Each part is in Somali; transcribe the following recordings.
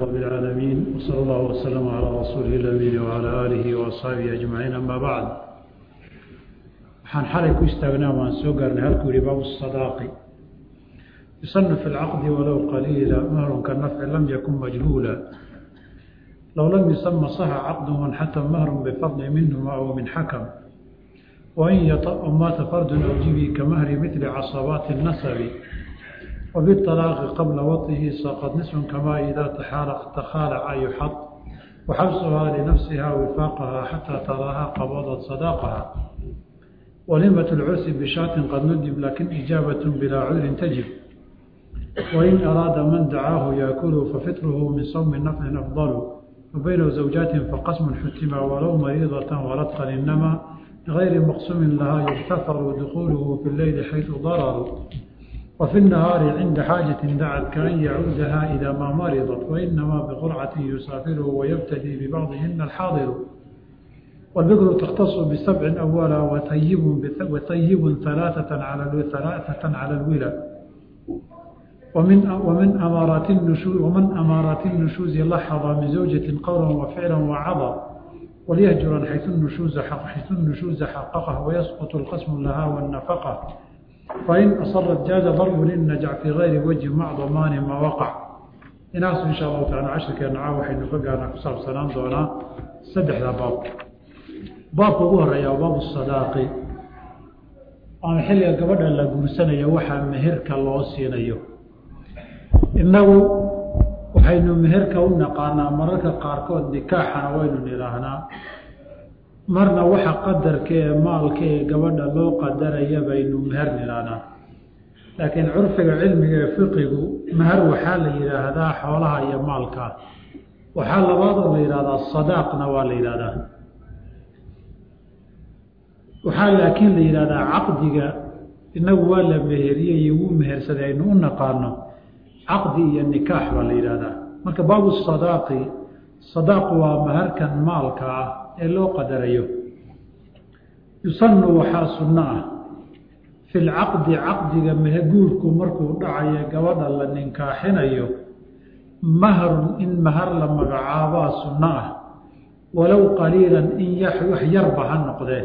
رب العالمين وصلى الله وسلم على رسوله الأمين وعلى آله وأصحابه أجمعين أما بعد waxaan xalay ku istaagnaa waan soo gaarnay halkuu yihi baabu الصadaaqi yusanu fi اlcaqdi walow qaliila mahrun kanafci lam yakun majhuula low lam yusama صaxa caqduhu xata mahrun bifadli minhuma aw min xakam wain yaطأ maata fardu awjibi kamahri mili caصabaati الnasabi وبالطلاق قبل وطه سقط نصف كما إذا تخالع يحط وحبسها لنفسها وفاقها حتى تراها قبضت صداقها ولمة العرس بشاة قد ندب لكن إجابة بلا عذر تجب وإن أراد من دعاه يأكل ففطره من صوم النفل أفضل وبين زوجات فقسم حتما ولو مريضة ولطقا إنما غير مقسم لها يغتفر دخوله في الليل حيث ضرر وفي النهار عند حاجة دعت كأن يعودها إذا ما مرضت وإنما بقرعة يسافره ويبتدي ببعضهن الحاضر والبكر تختص بسبع أولا وطيب وطيب ثلاثة على ثلاثة على الولا ومن ومن أمارات النشوز ومن أمارات النشوز لحظ من زوجة قولا وفعلا وعظا وليهجرا حيث النشوز حق حيث النشوز حققه ويسقط القسم لها والنفقه فإن أصرت جاز ضرب للنجع في غير وجه مع ضمان ما وقع inaas in sha allahu taala cashirkeena caa waxaynu ka gaarnaa ku saabsanaan doonaa saddexda baab baabka ugu horeeya waa baabu sadaaqi ama xilliga gabadha la guursanayo waxaa meherka loo siinayo innagu waxaynu meherka u naqaanaa mararka qaarkood nikaaxana waynu nidhaahnaa marna waxa qadarka ee maalka ee gabadha loo qadaraya baynu meher nidhaahnaa laakiin curfiga cilmiga ee fiqigu meher waxaa la yidhaahdaa xoolaha iyo maalka waxaa labaadoo la yidhahdaa sadaaqna waa la yidhahdaa waxaa laakiin la yidhahdaa caqdiga inagu waa la meheriyey iyo wuu mehersaday aynu u naqaano caqdi iyo nikaax baa la yidhahdaa marka baabu sadaaqi sadaaq waa meherkan maalka ah ee loo qadarayo yusanu waxaa sunno ah fi lcaqdi caqdiga guurku markuu dhacayo gabadha la ninkaaxinayo mahrun in mahar la magacaabaa sunno ah walow qaliilan in wax yarba ha noqdee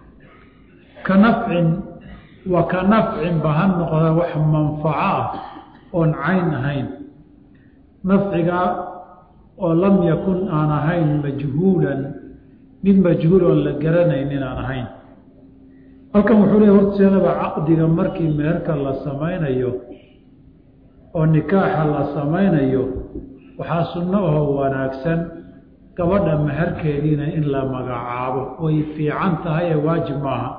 ka nafcin wa ka nafcinba ha noqdee wax manfaco ah oon cayn ahayn nafciga oo lam yakun aan ahayn majhuulan mid majhuul oon la garanaynin aan ahayn halkan wuxuu leey horteedaba caqdiga markii meherka la samaynayo oo nikaaxa la samaynayo waxaa sunno ahoo wanaagsan gabadha meherkeediina in la magacaabo way fiican tahay ee waajib maaha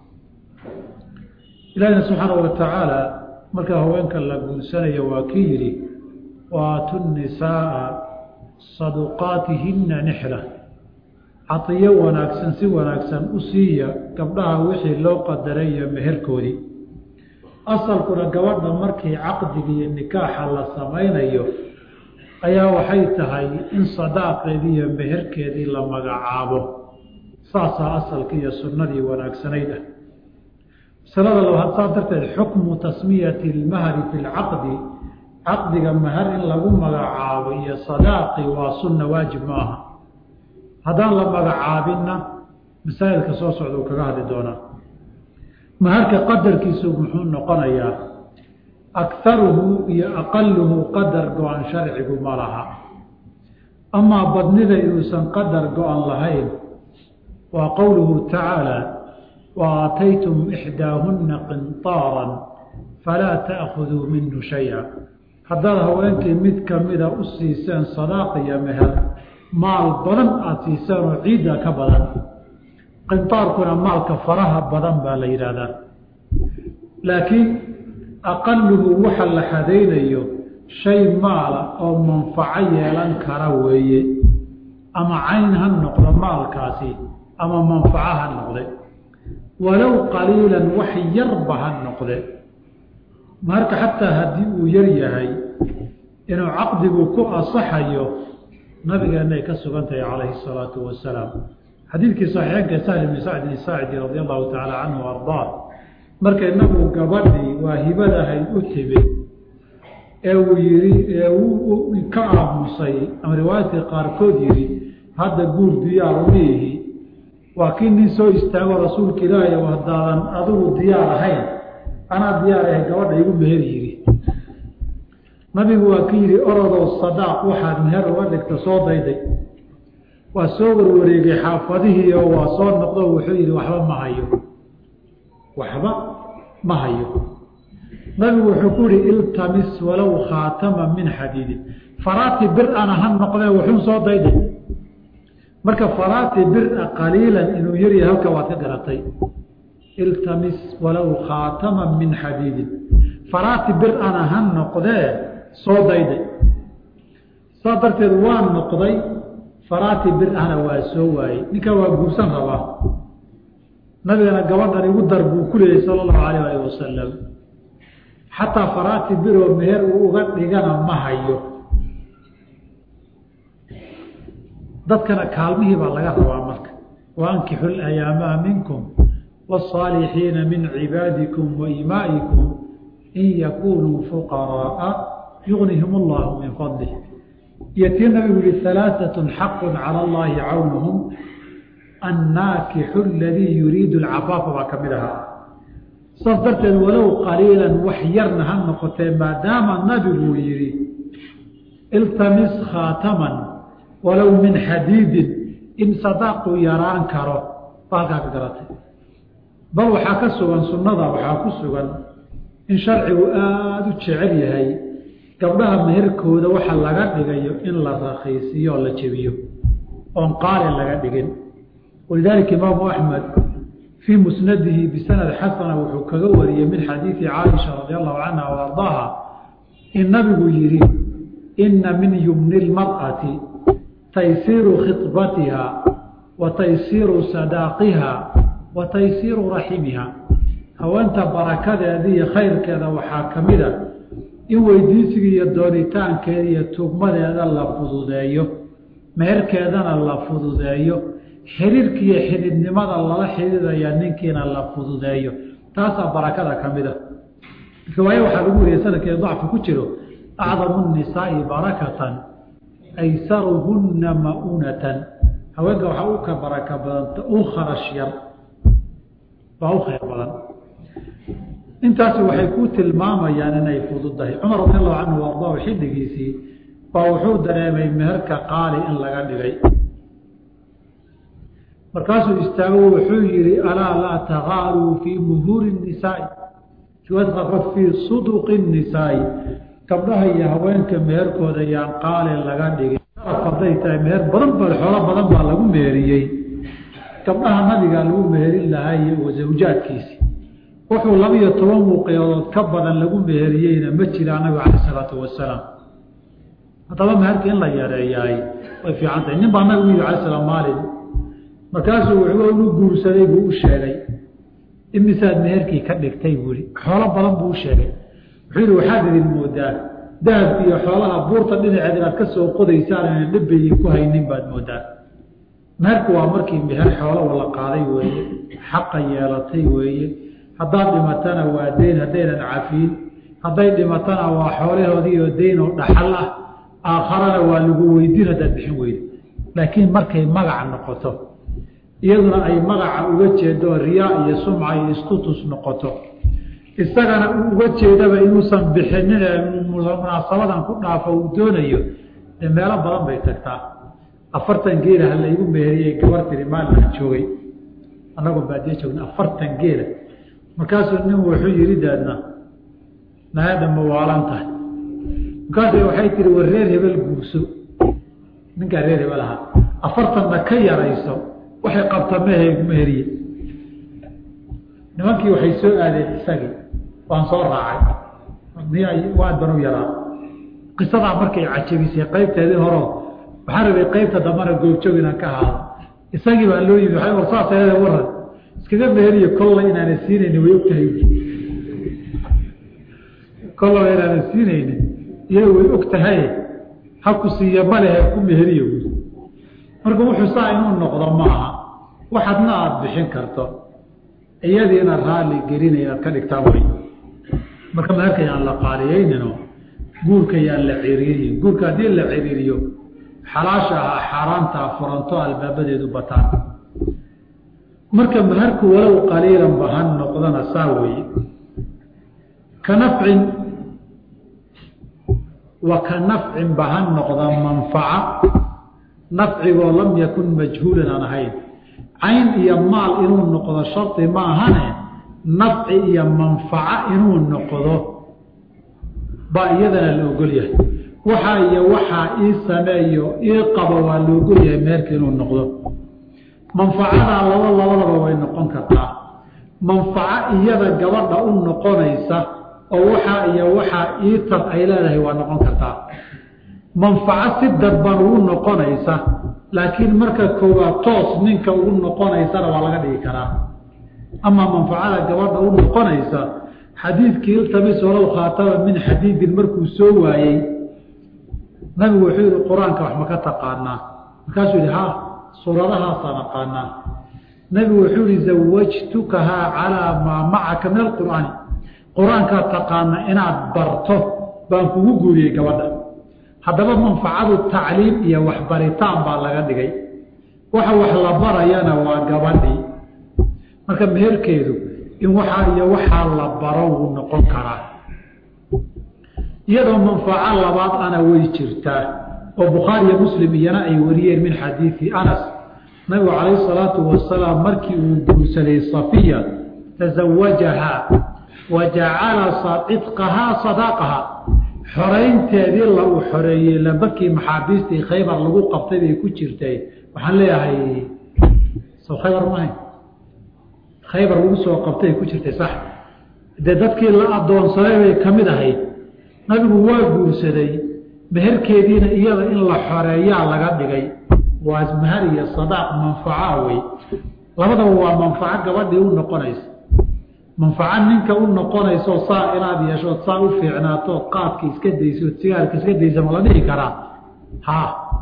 ilaahina subxaanahu wa tacaala marka haweenka la guursanayo waa kii yidhi waatu nisaaa saduqaatihinna nixla cadiyo wanaagsan si wanaagsan u siiya gabdhaha wixii loo qadaray iyo meherkoodii asalkuna gabadha markii caqdiga iyo nikaaxa la samaynayo ayaa waxay tahay in sadaaqeedii iyo meherkeedii la magacaabo saasaa asalkii iyo sunnadii wanaagsanayd ah masalada labaad saa darteed xukmu tasmiyati lmahri fi lcaqdi caqdiga mahar in lagu magacaabo iyo sadaaqi waa sunna waajib ma aha haddaan la magacaabinna masaa'ilka soo socda uu kaga hadli doonaa maharka qadarkiisu muxuu noqonayaa akaruhu iyo aqaluhu qadar go-an sharcigu ma laha amaa badnida inuusan qadar go-an lahayn waa qowluhu tacaala wa aataytum ixdaahunna qintaaran falaa ta'khuduu minhu shaya haddaad haweenkii mid kamida u siiseen sadaaq iyo meher maal badan aada siisaan oo ciidda ka badan qintaarkuna maalka faraha badan baa la yidhaahdaa laakiin aqaluhu waxa la xadaynayo shay maala oo manfaco yeelan kara weeye ama cayn ha noqdo maalkaasi ama manfaco ha noqde walow qaliilan wax yarba ha noqde marka xataa haddii uu yar yahay inuu caqdigu ku asaxayo nabigeena ay ka sugan tahay calayhi salaatu wasalaam xadiidkii saxiixeenka sahl bni sacdin saacidi radi allahu tacaala canhu ardaa markay nabigu gabadhii waa hibadahayd u timid ee uu yidhi ee uu ka aamusay ama riwaayadka qaarkood yidhi hadda guur diyaar uma ihi waa kii nin soo istaago rasuulka ilaahay oo haddaadan adigu diyaar ahayn anaa diyaar ahay gabadha igu meher yidhi nabigu waa ki yidhi orodoo sadaaq waxaad meher uga dhigta soo dayday waa soo warwareegay xaafadihii oo waa soo noqdo wuxuu yidhi waxba ma hayo waxba ma hayo nabigu wuxuu ku yihi iltamis walow khaatama min xadiidin faraati bir-ana ha noqdee wuxuun soo dayday marka faraati bir-a qaliilan inuu yaryahay halka waad ka garatay iltamis walow khaatama min xadiidin faraati bir-ana ha noqdee soo dayday saas darteed waa noqday faraati bir-ana waa soo waayey ninkan waa guursan rabaa nabigana gabadhan igu dar buu ku leeyay sala allahu alayh alih wasalam xataa faraati biroo meher uu uga dhigana ma hayo dadkana kaalmihii baa laga rabaa marka waankixu layaamaa minkum wاsaalixiina min cibaadikum waimaa'ikum in yakunuu fuqaraaa yugnihim allahu min fadlih iyo tii nabigu yihi alaaثaة xaqu calى اllahi cawnuhum annaakixu aladii yuriidu اlcafaafa baa ka mid ahaa saas darteed walow qaliilan wax yarna ha noqotee maadaama nabiguu yihi iltamis khaataman walow min xadiidin in sadaaqu yaraan karo ba halkaa ka garatay bal waxaa ka sugan sunnada waxaa ku sugan in sharcigu aada u jecel yahay gabdhaha meherkooda waxa laga dhigayo in la rakiisiyo oo la jebiyo oon qaalin laga dhigin walidaalika imaamu axmed fii musnadihi bisanad xasana wuxuu kaga wariyey min xadiidi caaisha radi allahu canha o ardaaha in nabigu yihi ina min yumni lmar'ati taysiiru khibatiha wa taysiiru sadaaqiha wa taysiiru raximiha haweenta barakadeeda iyo khayrkeeda waxaa ka mid a in weydiisiga iyo doonitaankeeda iyo tugmadeeda la fududeeyo meherkeedana la fududeeyo xiriirka iyo xididnimada lala xidhiidaya ninkiina la fududeeyo taasaa barakada ka mid a riwaaye waxaa lagu wariyay sanadkeeda dacfi ku jiro acdamu nisaa'i barakatan aysaruhunna ma'unatan haweenka waxaa u ka baraka badanta u kharash yar baa u khayr badan intaasi waxay ku tilmaamayaan inay fududahay cumar radi allahu canhu ardaahu xilligiisii baa wuxuu dareemay meherka qaali in laga dhigay markaasuu istaago wuxuu yihi alaa laa tagaaluu fii muhuuri nisaai riwaayadka fii suduqi nisaai gabdhaha iyo haweenka meherkooda yaan qaali laga dhigin haday tahay meher badan ba xoolo badan baa lagu meheriyey gabdhaha nabigaa lagu meherin lahaa iyo zawjaadkiisi wuxuu laba iyo toban wuqyadood ka badan lagu meheriyeyna ma jiraa nabiga calay isalaatu wasalaam haddaba meherka in la yareeyaay way fiican tahay nin baa nabigu yidhi alay slam maalin markaasuu wuxuu inu guursaday buu u sheegay imisaad meherkii ka dhigtay buu yihi xoolo badan buu u sheegay wuxuu yihi waxaad idin moodaa dahabki iyo xoolaha buurta dhinaceed inaad ka soo qodaysaan ina dhabayi ku haynin baad moodaa meherku waa markii meher xoolo wala qaaday weeye xaqa yeelatay weeye haddaad dhimatana waa deyn haddaynan cafiin hadday dhimatana waa xoolahoodii oo deyn oo dhaxal ah aakharana waa lagu weydiin haddaad bixin weydo laakiin markay magaca noqoto iyaduna ay magaca uga jeedo riyaa iyo sumca iyo istutus noqoto isagana uu uga jeedaba inuusan bixinin ee munaasabadan ku dhaafo uu doonayo dee meelo badan bay tagtaa afartan geela ha laygu meheriyey gabar tiri maalin joogay annagoo baadiye joogna afartan geela markaasuu nin wuxuu yihi daadna naada ma waalan tahay markaas waxay tihi war reer hebel guurso ninkaa reer hebel ahaa afartanna ka yarayso waxay qabta mehe meheriye nimankii waxay soo aadeen isagii waan soo raacay waad ban u yaraa qisadaa markay cajabisay qaybteedii horeo waxaan rabay qaybta dambana goobjoog inaan ka ahaado isagii baa loo yimi war saas eede waran iskaga meheriyo kolla inaana siinayni way ogtahay kollaba inaana siinaynin iyada way og tahay ha ku siiya malehe ku meheriyo marka wuxuu saa inuu noqdo maaha waxadna aada bixin karto iyadiina raalli gelina inaad ka dhigtaan way marka meherka aan la qaaliyeynino guurka yaan la ciriiriyin guurka haddii la ciriiriyo xalaasha ah xaaraantaa furanto albaabadeedu bataan marka maharku walow qaliilan ba ha noqdana saa weeye ka nafcin wa ka nafcin ba ha noqda manfaca nafcigoo lam yakun majhuulan aan ahayn cayn iyo maal inuu noqdo shardi ma ahane nafci iyo manfaco inuu noqdo baa iyadana la ogol yahay waxaa iyo waxaa ii sameeyo ii qabo waa la ogol yahay meerka inuu noqdo manfacadaa laba labadaba way noqon kartaa manfaco iyada gabadha u noqonaysa oo waxaa iyo waxaa ii tar ay leedahay waa noqon kartaa manfaco si dadban ugu noqonaysa laakiin marka koowaad toos ninka ugu noqonaysana waa laga dhigi karaa amaa manfacada gabadha u noqonaysa xadiidkii iltamis walow khaataba min xadiidin markuu soo waayey nabigu wuxuu yihi qur-aanka wax ma ka taqaanaa markaasuu yihi ha suuradahaasaan aqaanaa nabigu wuxuu yihi zawajtukahaa calaa maa macaka min alqur'aani qur-aankaa taqaana inaad barto baan kugu guuriyey gabadha haddaba manfacadu tacliim iyo waxbaritaan baa laga dhigay waxa wax la barayana waa gabadhii marka meherkeedu in waxaa iyo waxaa la baro wuu noqon karaa iyadoo manfaco labaad ana way jirtaa oo bukhaari iyo muslim iyana ay wariyeen min xadiidi anas nabigu calayhi salaatu wasalaam markii uu guursaday safiya tasawajahaa wa jacala cidqahaa sadaaqaha xoraynteedii la uu xoreeyey lambakii maxaabiistii khaybar lagu qabtay bay ku jirtay waxaan leeyahay soo khaybar maahay khaybar lagu soo qabtay ay ku jirtay sax dee dadkii la adoonsaday bay ka mid ahayd nabigu waa guursaday meherkeediina iyada in la xoreeyaa laga dhigay waa mahar iyo sadaaq manfaca wey labadaba waa manfaco gabadhii u noqonaysa manfaco ninka u noqonayso saa inaad yeeshood saa u fiicnaatood qaadka iska daysood sigaarka iska daysa ma la dhihi karaa ha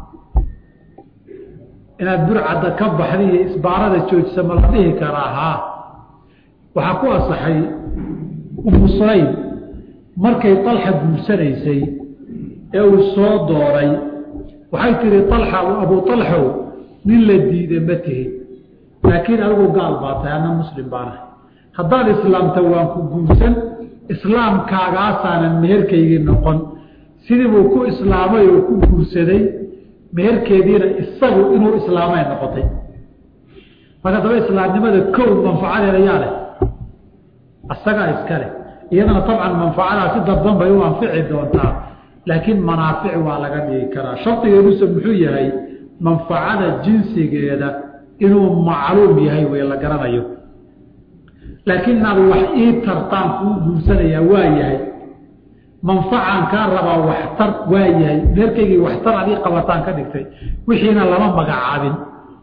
inaad burcadda ka baxda iyo isbaarada joojisa ma la dhihi karaa ha waxaa ku asaxay umu sulaym markay alxa guursanaysay ee uu soo dooray waxay tihi alxa abu alxow nin la diida ma tihin laakiin adigu gaal baa tahay ana muslim baanahay haddaad islaamta waan ku guursan islaamkaagaasaanan meherkaygii noqon sidii buu ku islaamay oo ku guursaday meherkeediina isagu inuu islaamay noqotay marka daba islaamnimada kow manfacadeeda yaa leh isagaa iska leh iyadana tabcan manfacadaa si dadban bay u anfici doontaa laakiin manaafic waa laga dhigi karaa shardigeeduse muxuu yahay manfacada jinsigeeda inuu macluum yahay wey la garanayo laakiin inaad wax ii tartaan kuu guursanayaa waa yahay manfacan kaa rabaa waxtar waa yahay meerkaygii waxtar ad ii qabataan ka dhigtay wixiina lama magacaabin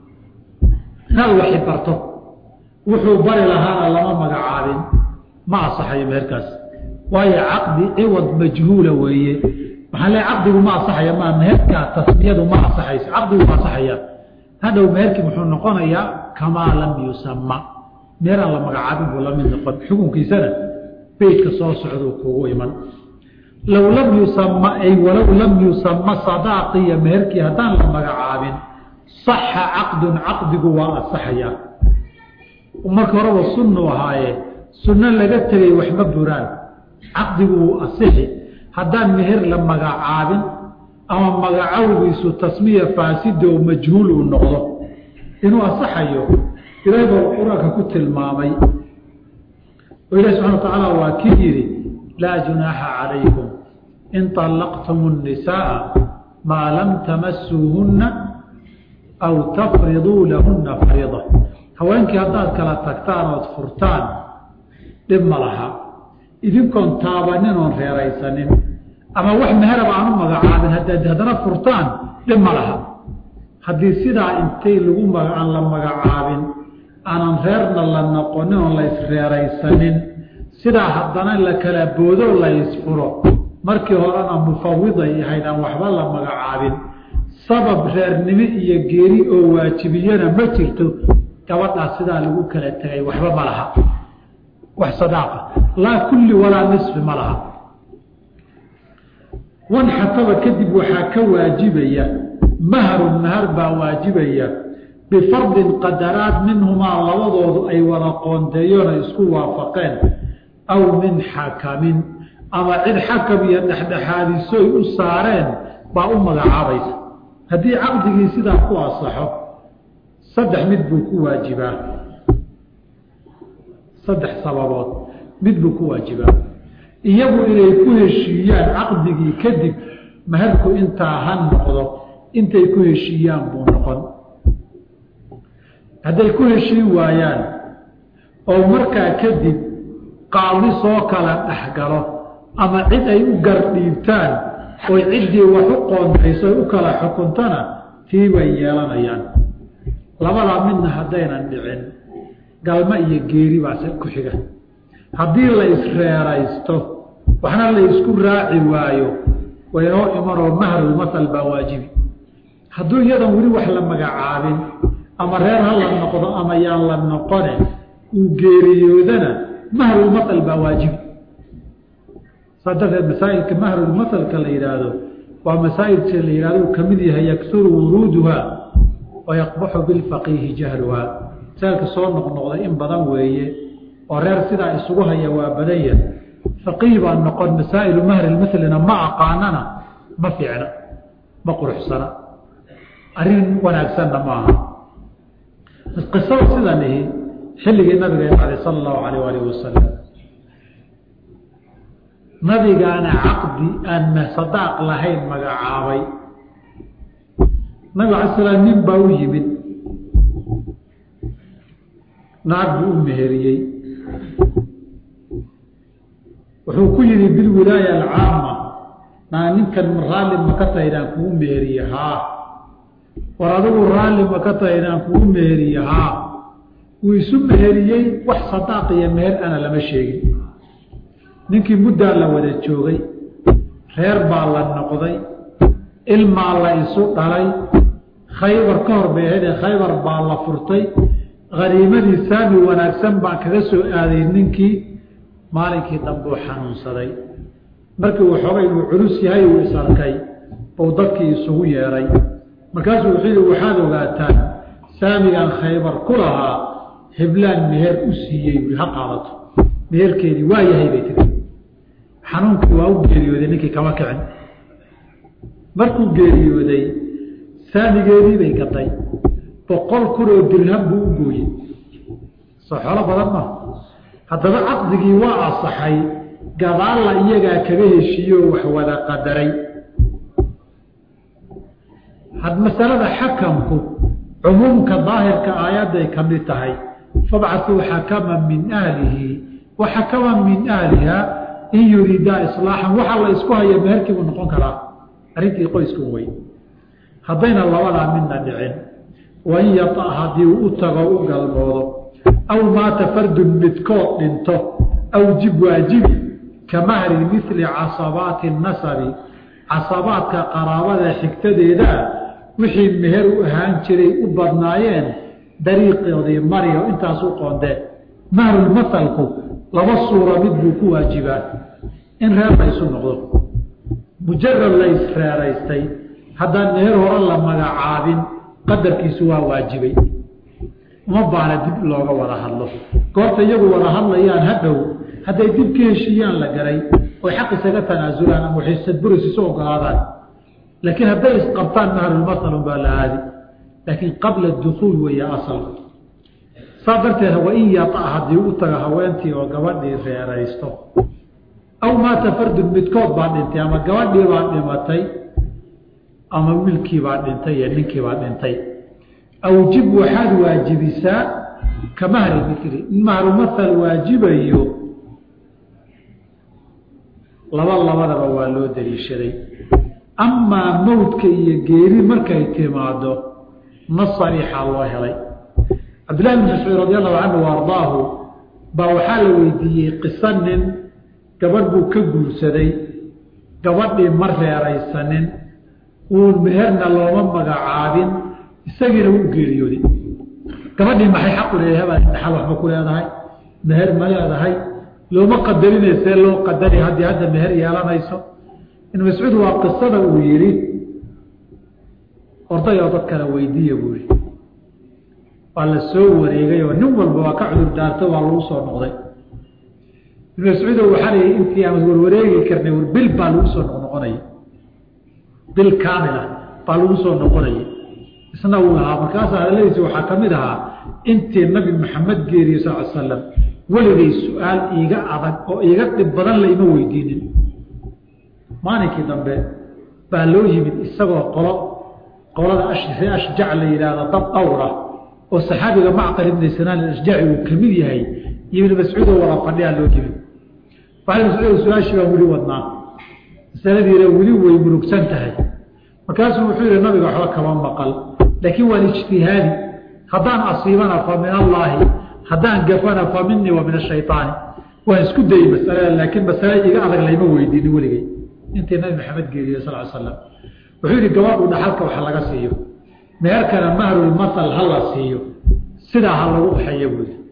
inaad waxi barto wuxuu bari lahaana lama magacaabin ma asaxayo meherkaas waayo caqdi ciwad majhuula weeye maxaa le caqdigu ma asaxaya ma meherkaa tasmiyadu ma asaxayso caqdigu ma asaxaya hadhow meherkii muxuu noqonayaa kamaa lam yusama meer aan la magacaabin buu la mid noqon xukunkiisana beydka soo socduu kugu iman low lam yusama ay walow lam yusama sadaaqiya meherkii haddaan la magacaabin saxa caqdun caqdigu waa asaxayaa marka horeba sunnu ahaaye sunno laga tegay waxma buraan caqdigu wuu asixi haddaan meher la magacaabin ama magacowgiisu tasmiya faasida oo majhuul uu noqdo inuu asaxayo ilaahay baa qur-aanka ku tilmaamay oo ilahi subxana wa tacaala waa kii yidhi laa junaaxa calaykum in طallaqtum الnisaaa maa lam tamasuuhunna aw tafriduu lahunna fariida haweenkii haddaad kala tagtaan ood furtaan dhib ma laha idinkoon taabanin oon reeraysanin ama wax meheraba aanu magacaabin haddaad haddana furtaan dhib ma laha haddii sidaa intay lagu aan la magacaabin aanan reerna la noqonin oon la isreeraysanin sidaa haddana la kala boodo la isfuro markii horena mufawiday ahayd aan waxba la magacaabin sabab reernimo iyo geeri oo waajibiyana ma jirto gabadhaas sidaa lagu kala tegay waxba ma laha wax sadaaqa laa kulli walaa nisfi ma laha wanxataba kadib waxaa ka waajibaya mahrun mahar baa waajibaya bifardin qadaraad minhumaa labadoodu ay wada qoonteeyoon ay isku waafaqeen aw min xakamin ama cid xakam iyo dhexdhexaadisoy u saareen baa u magacaabaysa haddii caqdigii sidaa ku asaxo saddex mid buu ku waajibaa saddex sababood mid buu ku waajibaa iyagu inay ku heshiiyaan caqdigii kadib maharku intaa ha noqdo intay ku heshiiyaan buu noqon hadday ku heshiin waayaan oo markaa kadib qaadi soo kala dhexgalo ama cid ay u gardhiibtaan oy ciddii wax u qoontayso u kala xukuntana tii bay yeelanayaan labadaa midna haddaynan dhicin galmo iyo geeri baase ku xiga haddii la isreeraysto waxna la isku raaci waayo waynoo imanoo mahrulmasal baa waajibi hadduu iyadan weli wax la magacaabin ama reer ha la noqdo ama yaan la noqone uu geeriyoodana mahrulmasal baa waajibi saa darteed masaa'ilka mahrulmasalka la yidhaahdo waa masaa'ilka la yihahdo uu ka mid yahay yaksuru wuruuduha wa yaqbaxu bilfaqiihi jahluha masaa'ilka soo noqnoqday in badan weeye oo reer sidaa isugu haya waa badan yahay faqiih baa noqon masaa'ilu mahrilmaslina ma aqaanana ma fiicna ma quruxsana arrin wanaagsanna ma aha qisada sidan ihi xilligii nabigeena alay sala allahu alayh alih wasalam nabigaana caqdi aan sadaaq lahayn magacaabay nabig alay slam nin baa u yimid naag buu u meheriyey wuxuu ku yidhi bilwilaaya alcaama naa ninkan raalli ma ka tahay inaan kugu meheriye haa war adigu raalli ma ka tahay inaan kugu meheriye haa wuu isu meheriyey wax sadaaq iyo meher ana lama sheegin ninkii muddaa la wada joogay reer baa la noqday ilmaa la isu dhalay khaybar ka hor bay ahaydee khaybar baa la furtay haniimadii saami wanaagsan baan kaga soo aaday ninkii maalinkii dambuu xanuunsaday markii uu xoogay uu culus yahay uu is arkay buu dadkii isugu yeedhay markaasuu wuxuu yihi waxaad ogaataan saamigan khaybar ku lahaa heblaan meher u siiyey bui ha qaadato meherkeedii waa yahay bay tiri xanuunkii waa u geeriyooday ninkii kama kicin markuu geeriyooday saamigeedii bay gaday boqol kun oo dirham buu u gooyey soo xolo badan ma haddaba caqdigii waa asaxay gadaalla iyagaa kaga heshiiyeoo wax wada qadaray had masalada xakamku cumuumka daahirka aayadday ka mid tahay fabcatuu xakaman min ahlihi wa xakaman min ahliha in yuriidaa islaaxan waxa la isku haya meherkii buu noqon karaa arrintii qoysku wey haddayna labadaa midna dhicin wain yata haddii uu u tago u galmoodo aw maata fardun midkood dhinto awjib waajibi ka mahri mili casabaati nasabi casabaadka qaraabada xigtadeedaa wixii meher u ahaan jiray u badnaayeen dariiqoodii mariyo intaas u qoondeen mahrulmasalku laba suura mid buu ku waajibaa in reer la isu noqdo mujarad la isreeraystay haddaan meher hore la magacaabin qadarkiisu waa waajibay uma baana dib looga wada hadlo goorta iyagu wada hadlayaan hadhow hadday dib ka heshiiyaan la garay oy xaq isaga tanaasulaan ama waxaysadburis isu ogolaadaan laakiin hadday isqabtaan mahrulmasalun baa la aadi laakiin qabla dukuul weeye asalka saa darteed wain yata haddii u taga haweentii oo gabadhii reeraysto aw maata fardun midkood baa dhintay ama gabadhii baa dhimatay ama wiilkii baa dhintay iyo ninkii baa dhintay awjib waxaad waajibisaa ka mahri mili in mahrumasal waajibayo laba labadaba waa loo daliishaday amaa mawdka iyo geeri markay timaado ma sariixaa loo helay cabdillahi bn mascuud radi allahu canhu wa ardaahu baa waxaa la weydiiyey qiso nin gabadh buu ka guursaday gabadhii ma reeraysanin uun meherna looma magacaabin isagiina wuu geeriyooday gabadhii maxay xaqu leedahay baa dhaxal waxba ku leedahay meher ma leedahay looma qadarinay see loo qadari haddii hadda meher yeelanayso ibn mascuud waa qisada uu yidhi ordayoo dad kale weydiiya buu yihi waa la soo wareegay oo nin walba waa ka cudur daartay waa lagu soo noqday ibn mascuudo waxaa layihi intii aan warwareegi karnay war bil baa lagu soo noqnoqonaya bil kaamila baa lagu soo noqonaya isna uu ahaa markaas hadaladiisi waxaa ka mid ahaa intii nabi maxamed geeriye sal l slam weligay su-aal iiga adag oo iiga dhib badan laima weydiinin maalinkii dambe baa loo yimid isagoo qolo qolada ashjac la yidhaahdo dad dhowra oo saxaabiga macqal ibni sinaan ashjaci uu ka mid yahay iyo ibn mascuudoo wada fadhiyaa loo yimid waxay mascuud su-aashii baan weli wadnaa masaladiina weli way murugsan tahay markaasuu wuxuu yihi nabiga waxba kama maqal laakiin waan ijtihaadi haddaan asiibana fa min allaahi haddaan gafana fa minii wa min ashayطaani waan isku dayey masalada laakiin masale iga adag layma weydiinin weligey intii nabi maxamed geeriye sal slam wuxuu yihi gabadhu dhaxalka wax laga siiyo meherkana mahrulmasal ha la siiyo sidaa ha lagu baxeeya buu yihi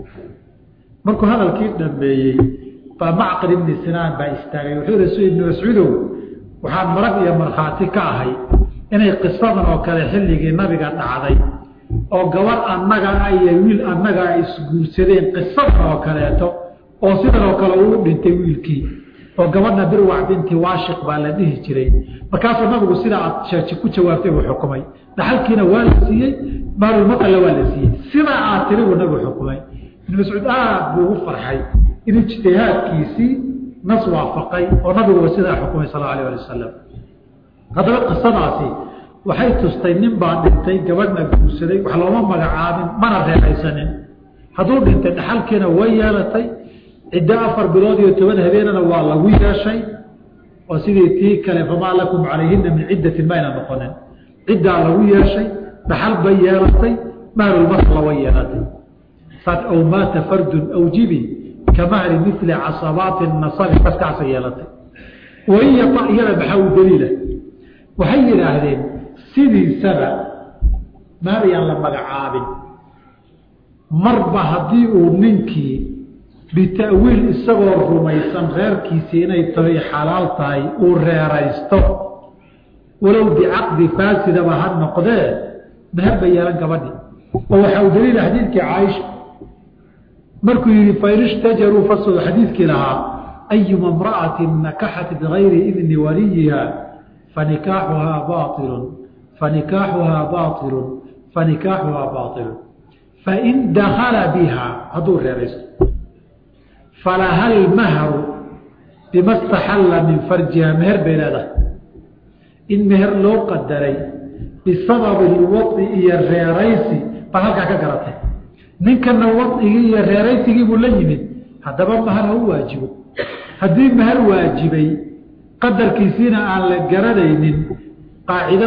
markuu hadalkii dhameeyey baa macqil ibni sinaan baa istaagay wuxuu yihi ibni mascuudow waxaan marag iyo markhaati ka ahay inay qisadan oo kale xilligii nabiga dhacday oo gabar annaga iyo wiil annaga ay isguursadeen qisadan oo kaleeto oo sidan oo kale uu dhintay wiilkii oo gabadha birwac binti waashiq baa la dhihi jiray markaasuu nabigu sidaa aad sheeji ku jawaabtay buu xukumay dhaxalkiina waa la siiyey maalulmaqalla waa la siiyey sidaa aad tiri buu nabigu xukumay ibn mascuud aad buu ugu farxay in ijtihaadkiisii nas waafaqay oo nabiguba sidaa xukumay sal alay ali wasalam haddaba qisadaasi waxay tustay nin baa dhintay gabadhna guursaday wax looma magacaabin mana reexaysanin hadduu dhintay dhaxalkiina way yeelatay ciddo afar bilood iyo toban habeenana waa lagu yeeshay oo sidii tii kale famaa lakum calayhina min ciddatin mayna noqonin ciddaa lagu yeeshay dhaxal bay yeelatay mahrulmasla way yeelatay aw maata fardun awjibi ka mahri mili casabaati nasabi kaskaasay yeelatay waiya iyada maxaa u daliila waxay yidhaahdeen sidiisaba maariyaan la magacaabin marba haddii uu ninkii bita'wiil isagoo rumaysan reerkiisii inay tahay xalaal tahay uu reeraysto walow bicaqdi faasidaba ha noqdee meher bay yeelan gabadhi oo waxaa u daliila xadiidkii caaisha markuu yihi fain ishtajaruu fasl xadiidkii lahaa ayuma imra'atin nakaxat bigayri idni waliyiha fanikaaxuhaa bailun fanikaaxuhaa bailun fanikaaxuhaa bailun fain dakala biha hadduu reeraysto falaha lmahru bima staxalla min farjiha meher bay leedahay in meher loo qadaray bisababi lwai iyo reeraysi baad halkaa ka garatay ninkana waigii iyo reeraysigii buu la yimid haddaba mahar ha u waajibo haddii mahar waajibay qadarkiisiina aan la garanaynin qaacida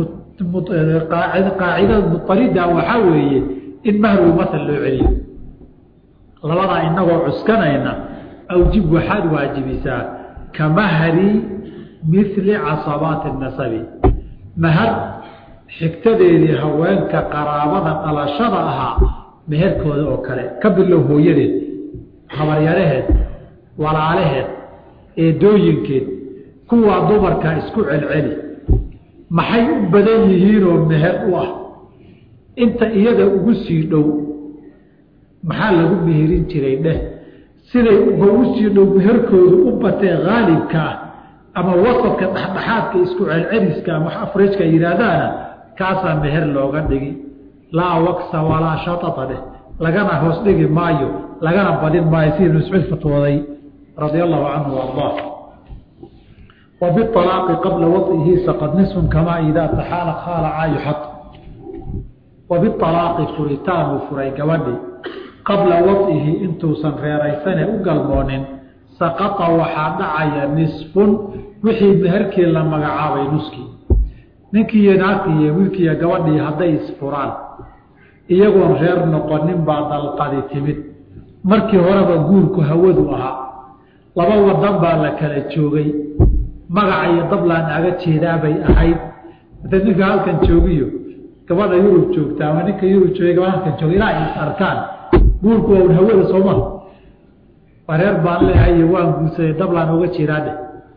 qaacida mutarida waxaa weeye in mahrulmasal loo celiyo labadaa inagoo cuskanayna awjib waxaad waajibisaa ka mahri mili casabaati nasabi mahar xigtadeedii haweenka qaraabada dhalashada ahaa meherkooda oo kale ka bilow hooyadeed habaryaraheed walaalaheed eedooyinkeed kuwaa dumarka isku celceli maxay u badan yihiinoo meher u ah inta iyada ugu sii dhow maxaa lagu meherin jiray dheh siday ugu sii dhow meherkoodu u batee haalibka ah ama wasadka dhexdhexaadka isku celceliska ama afrejka yidhaahdaana kaasaa meher looga dhigi laa waksa walaa shataa dheh lagana hoos dhigi maayo lagana badin maayo sidii ibn mascuud fatwooday radia allahu canhu ardaa wa bialaaqi qabla waihi saqad nisfun kamaa idaa taxaala khaala caayuxad wa bialaaqi furitaan uu furay gabadhii qabla waihi intuusan reeraysane u galmoonin saqaa waxaa dhacaya nisfun wixii meherkii la magacaabay nuskii ninkii iyo naagtii iyo wiilkiiyo gabadhii hadday isfuraan iyagoon reer noqonin baa dalqadi timid markii horeba guurku hawadu ahaa laba wadan baa la kala joogay magaca iyo dablaan aga jeedaabay ahayd mata ninka halkan joogiyo gabadha yurub joogta ama ninka yurub joogay gabadha halkan jooga ilaa is arkaan guurku waa un hawada sooma waa reer baan leehay iyo waan guursaday dablaan oga jeedaadheh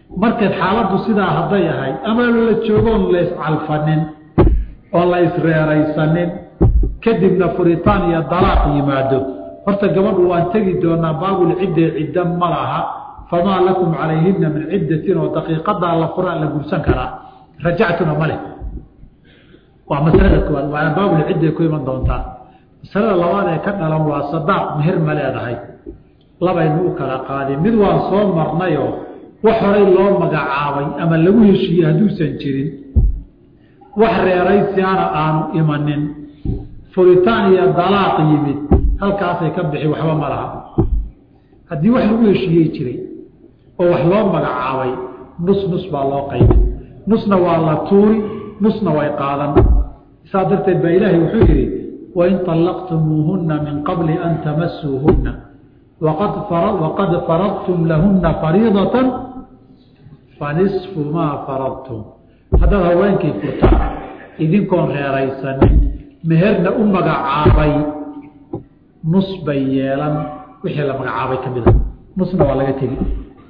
markaed xaaladdu sidaa hadday ahay ama la joogoon la iscalfanin oo la isreeraysanin kadibna furitaan iyo dalaaq yimaado horta gabadhu waan tegi doonaa baabul cidde cidda ma laha famaa lakum calayhina min ciddatin oo daqiiqadaa la furaan la gursan karaa rajactuna ma leh waa masalada koowaad waana baabul cidday ku iman doontaa masalada labaad ee ka dhalan waa sadaaq meher ma leedahay labaynu u kala qaadin mid waan soo marnayoo wax horay loo magacaabay ama lagu heshiiyey hadduusan jirin wax reeraysiana aanu imanin furitaan iyo dalaaq yimid halkaasay ka bixi waxba ma laha haddii wax lagu heshiiyey jiray oo wax loo magacaabay nus nus baa loo qaybin nusna waa la tuuri nusna way qaadan saa darteed baa ilaahay wuxuu yidhi wain طallaqtumuuhuna min qabli an tamasuuhuna waqad faradtum lahuna fariidaة fanisfu maa faradtum haddaad haweenkii furtaan idinkoon reeraysanin meherna u magacaabay nus bay yeelan wixii la magacaabay ka mida nusna waa laga tegi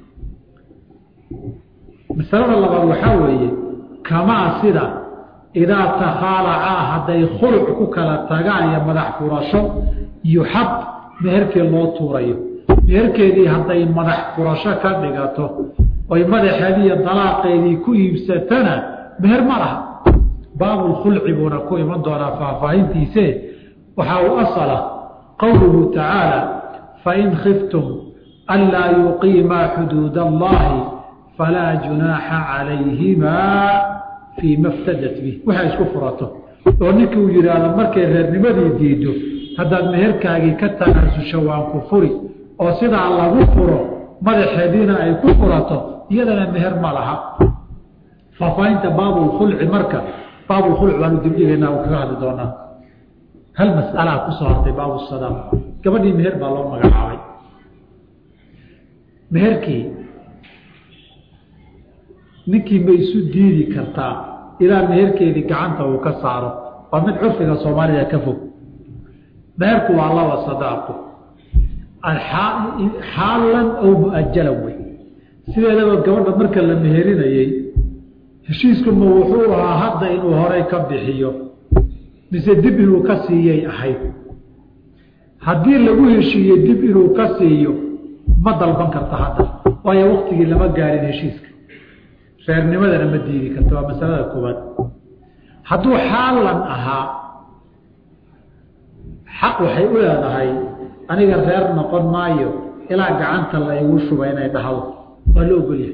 masalada labaad waxaa weeye kamaa sida idaa takhaalacaa hadday khuluc ku kala tagaan iyo madax furasho yuxab meherkii loo tuurayo meherkeedii hadday madax furasho ka dhigato oy madaxeedii iyo dalaaqeedii ku iibsatana meher ma laha baabulkhulci buuna ku iman doonaa faahfaahintiise waxaa u asala qowluhu tacaala fain khiftum anlaa yuqiimaa xuduud allahi falaa junaaxa calayhimaa fii ma ftadat bih waxay isku furato oo ninkii uu yidhaahdo markay reernimadii diido haddaad meherkaagii ka tanaasusho waan ku furi oo sidaa lagu furo madaxeediina ay ku furato iyadana meher ma laha faahfaahinta baabulkhulci marka baabulkhulc baanu dibdhigaynaa u kaga hadli doonaa hal mas'alaa kusoo hartay baabusadaaq gabadhii meher baa loo magacaabay meherkii ninkii ma isu diidi kartaa ilaa meherkeedii gacanta uu ka saaro waa mid curfiga soomaalida ka fog meherku waa laba sadaaqo xaalan aw muajalan wey sideedaba gabadha marka la meherinayey heshiiskuma wuxuu ahaa hadda inuu horay ka bixiyo mise dib inuu ka siiyey ahayd haddii lagu heshiiyey dib inuu ka siiyo ma dalban karta hadda waayo waktigii lama gaarin heshiiska reernimadana ma diidi karta waa masalada koowaad hadduu xaalan ahaa xaq waxay u leedahay aniga reer noqon maayo ilaa gacanta la igu shuba inay dhahdo waa la ogolyahay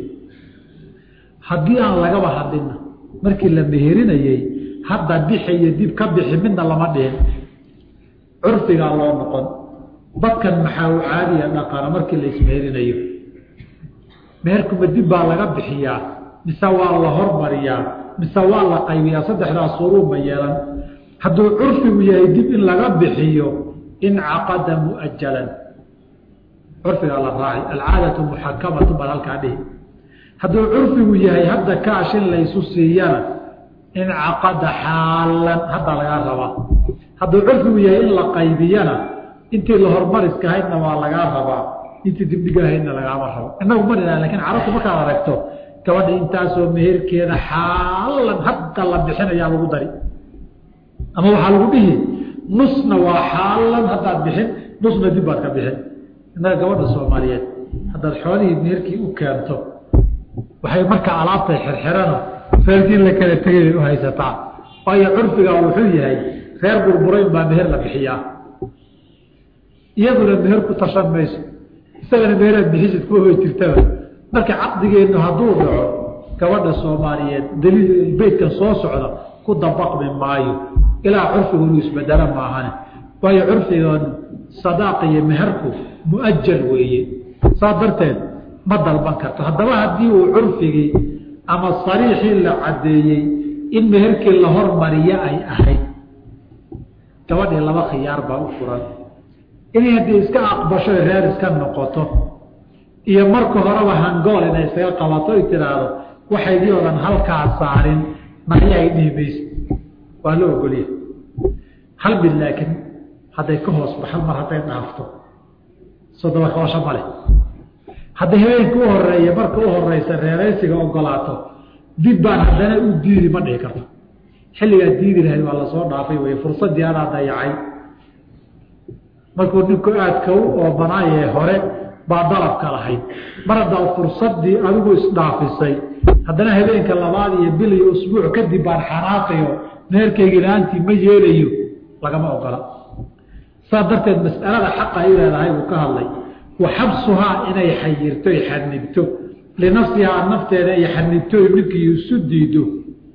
haddii aan lagaba hadlina markii la meherinayey hadda bixi iyo dib ka bixi midna lama dhihin curfigaa loo noqon dadkan maxaa u caadiya dhaqana markii la ismeherinayo meherkuma dib baa laga bixiyaa mise waa la hormariyaa mise waa la qaybiyaa saddexdaa suruubma yeelan hadduu curfigu yahay dib in laga bixiyo incaqada muajalan curfigaa la raaci alcaadatu muxakamatu baan halkaa dhihi hadduu curfigu yahay hadda kaash in laysu siiyana incaqada xaalan haddaa lagaa rabaa hadduu curfigu yahay in la qaybiyana intii la hormariska haydna waa lagaa rabaa intii dibdhigahaydna lagaama rabo inagu ma dhina lakin carabtu markaad aragto gabadha intaasoo meherkeeda xaalan hadda la bixinayaa lagu dari ama waxaa lagu dhihi nusna waa xaalan haddaad bixin nusna dib baad ka bixin innaga gabadha soomaaliyeed haddaad xoolihii meherkii u keento waxay markaa alaabtay xirxirano reerkii la kala tegay bay u haysataa waayo curfigaa wuxuu yahay reer burburayn baa meher la bixiyaa iyaduna meher ku tashan mayso isagana meeraad bixisid kuwa way jirtaba marka caqdigeennu hadduu dhaco gabadha soomaaliyeed daliil beytkan soo socda ku dabaqmi maayo ilaa curfigu inuu isbedelo maahane waayo curfigan sadaaqa iyo meherku muajal weeye saa darteed ma dalban karto haddaba haddii uu curfigii ama sariixii la caddeeyey in meherkii la hormariyo ay ahayd gabadhii laba khiyaar baa u furan inay haddii iska aqbasho reer iska noqoto iyo marka horeba hangool inay isaga qabato ay tidhaahdo waxaydii odan halkaa saarin naya ay dhihi mayso waa la ogolya hal mid laakiin hadday ka hoos baxal mar hadday dhaafto soo dabakabasho ma leh hadday habeenka u horeeya marka u horeysa reeraysiga ogolaato dib baan haddana u diidi ma dhihi karto xilligaa diidi lahayd waa lasoo dhaafay wey fursaddii anaa dayacay markuu ninku aadka u oobanaayee hore baa dalabka lahayd mar haddaa fursaddii adigu isdhaafisay haddana habeenka labaad iyo bil iyo usbuuc kadib baan xanaaqayo neerkaygi la-aantii ma yeelayo lagama ogola saas darteed mas'alada xaqa ay leedahay buu ka hadlay wa xabsuhaa inay xayirto y xanibto linafsihaa nafteeda ay xanibto ninkii isu diido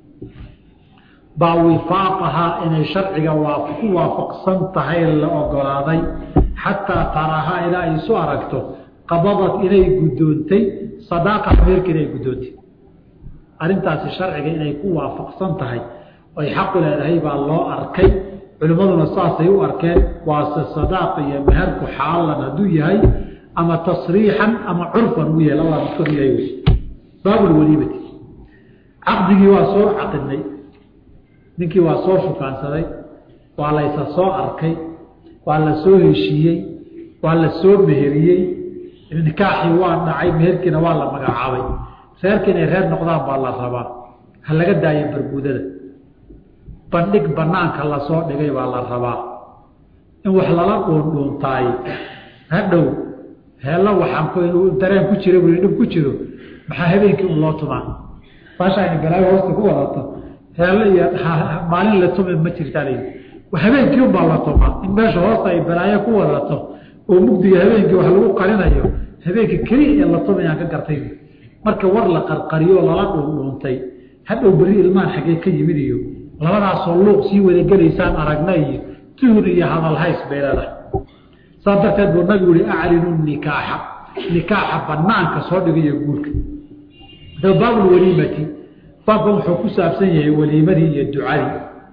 baa wifaaqahaa inay sharciga ku waafaqsan tahay la ogolaaday xataa tarahaa ilaa ay isu aragto qabadad inay guddoontay sadaaqa meerka inay guddoontay arrintaasi sharciga inay ku waafaqsan tahay ay xaqu leedahay baa loo arkay culimmaduna saasay u arkeen waase sadaaq iyo meherku xaalan hadduu yahay ama tasriixan ama curfan uu yahay labadaa midkood yahay wy baabulwaliimati caqdigii waa soo caqidnay ninkii waa soo shukaansaday waa laysa soo arkay waa la soo heshiiyey waa la soo meheriyey nikaaxii waa dhacay meherkiina waa la magacaabay reerka inay reer noqdaan baa la rabaa ha laga daayo barbuudada bandhig banaanka lasoo dhigay baa la rabaa in wax lala dhuundhuuntaay hadhow heella waxaanku inuu dareen ku jira bui dhib ku jiro maxaa habeenkii un loo tumaa baasha ayna balaayo hoosta ku wadato heelle iyo maalin la tumi ma jirtaa l habeenkii unbaa la tumaa in meesha hoosta ay balaayo ku wadato oo mugdiga habeenkii wax lagu qarinayo habeenka keliya ee la tumayaan ka gartay marka war la qarqariyo lala dhuundhuuntay hadhow beri ilmaan xaggee ka yimid iyo labadaasoo luuq sii wadagelaysaan aragna iyo tuhun iyo hadalhays bay leedahay saas darteed buu nabigu yihi aclinu nikaaxa nikaaxa banaanka soo dhigayo guurka da baabulwaliimati baabkan wuxuu ku saabsan yahay waliimadii iyo ducadii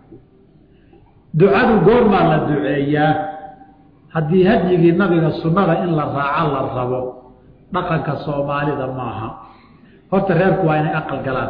ducadu goormaa la duceeyaa haddii hadyigii nabiga sunnada in la raaco la rabo dhaqanka soomaalida maaha horta reerku waa inay aqal galaan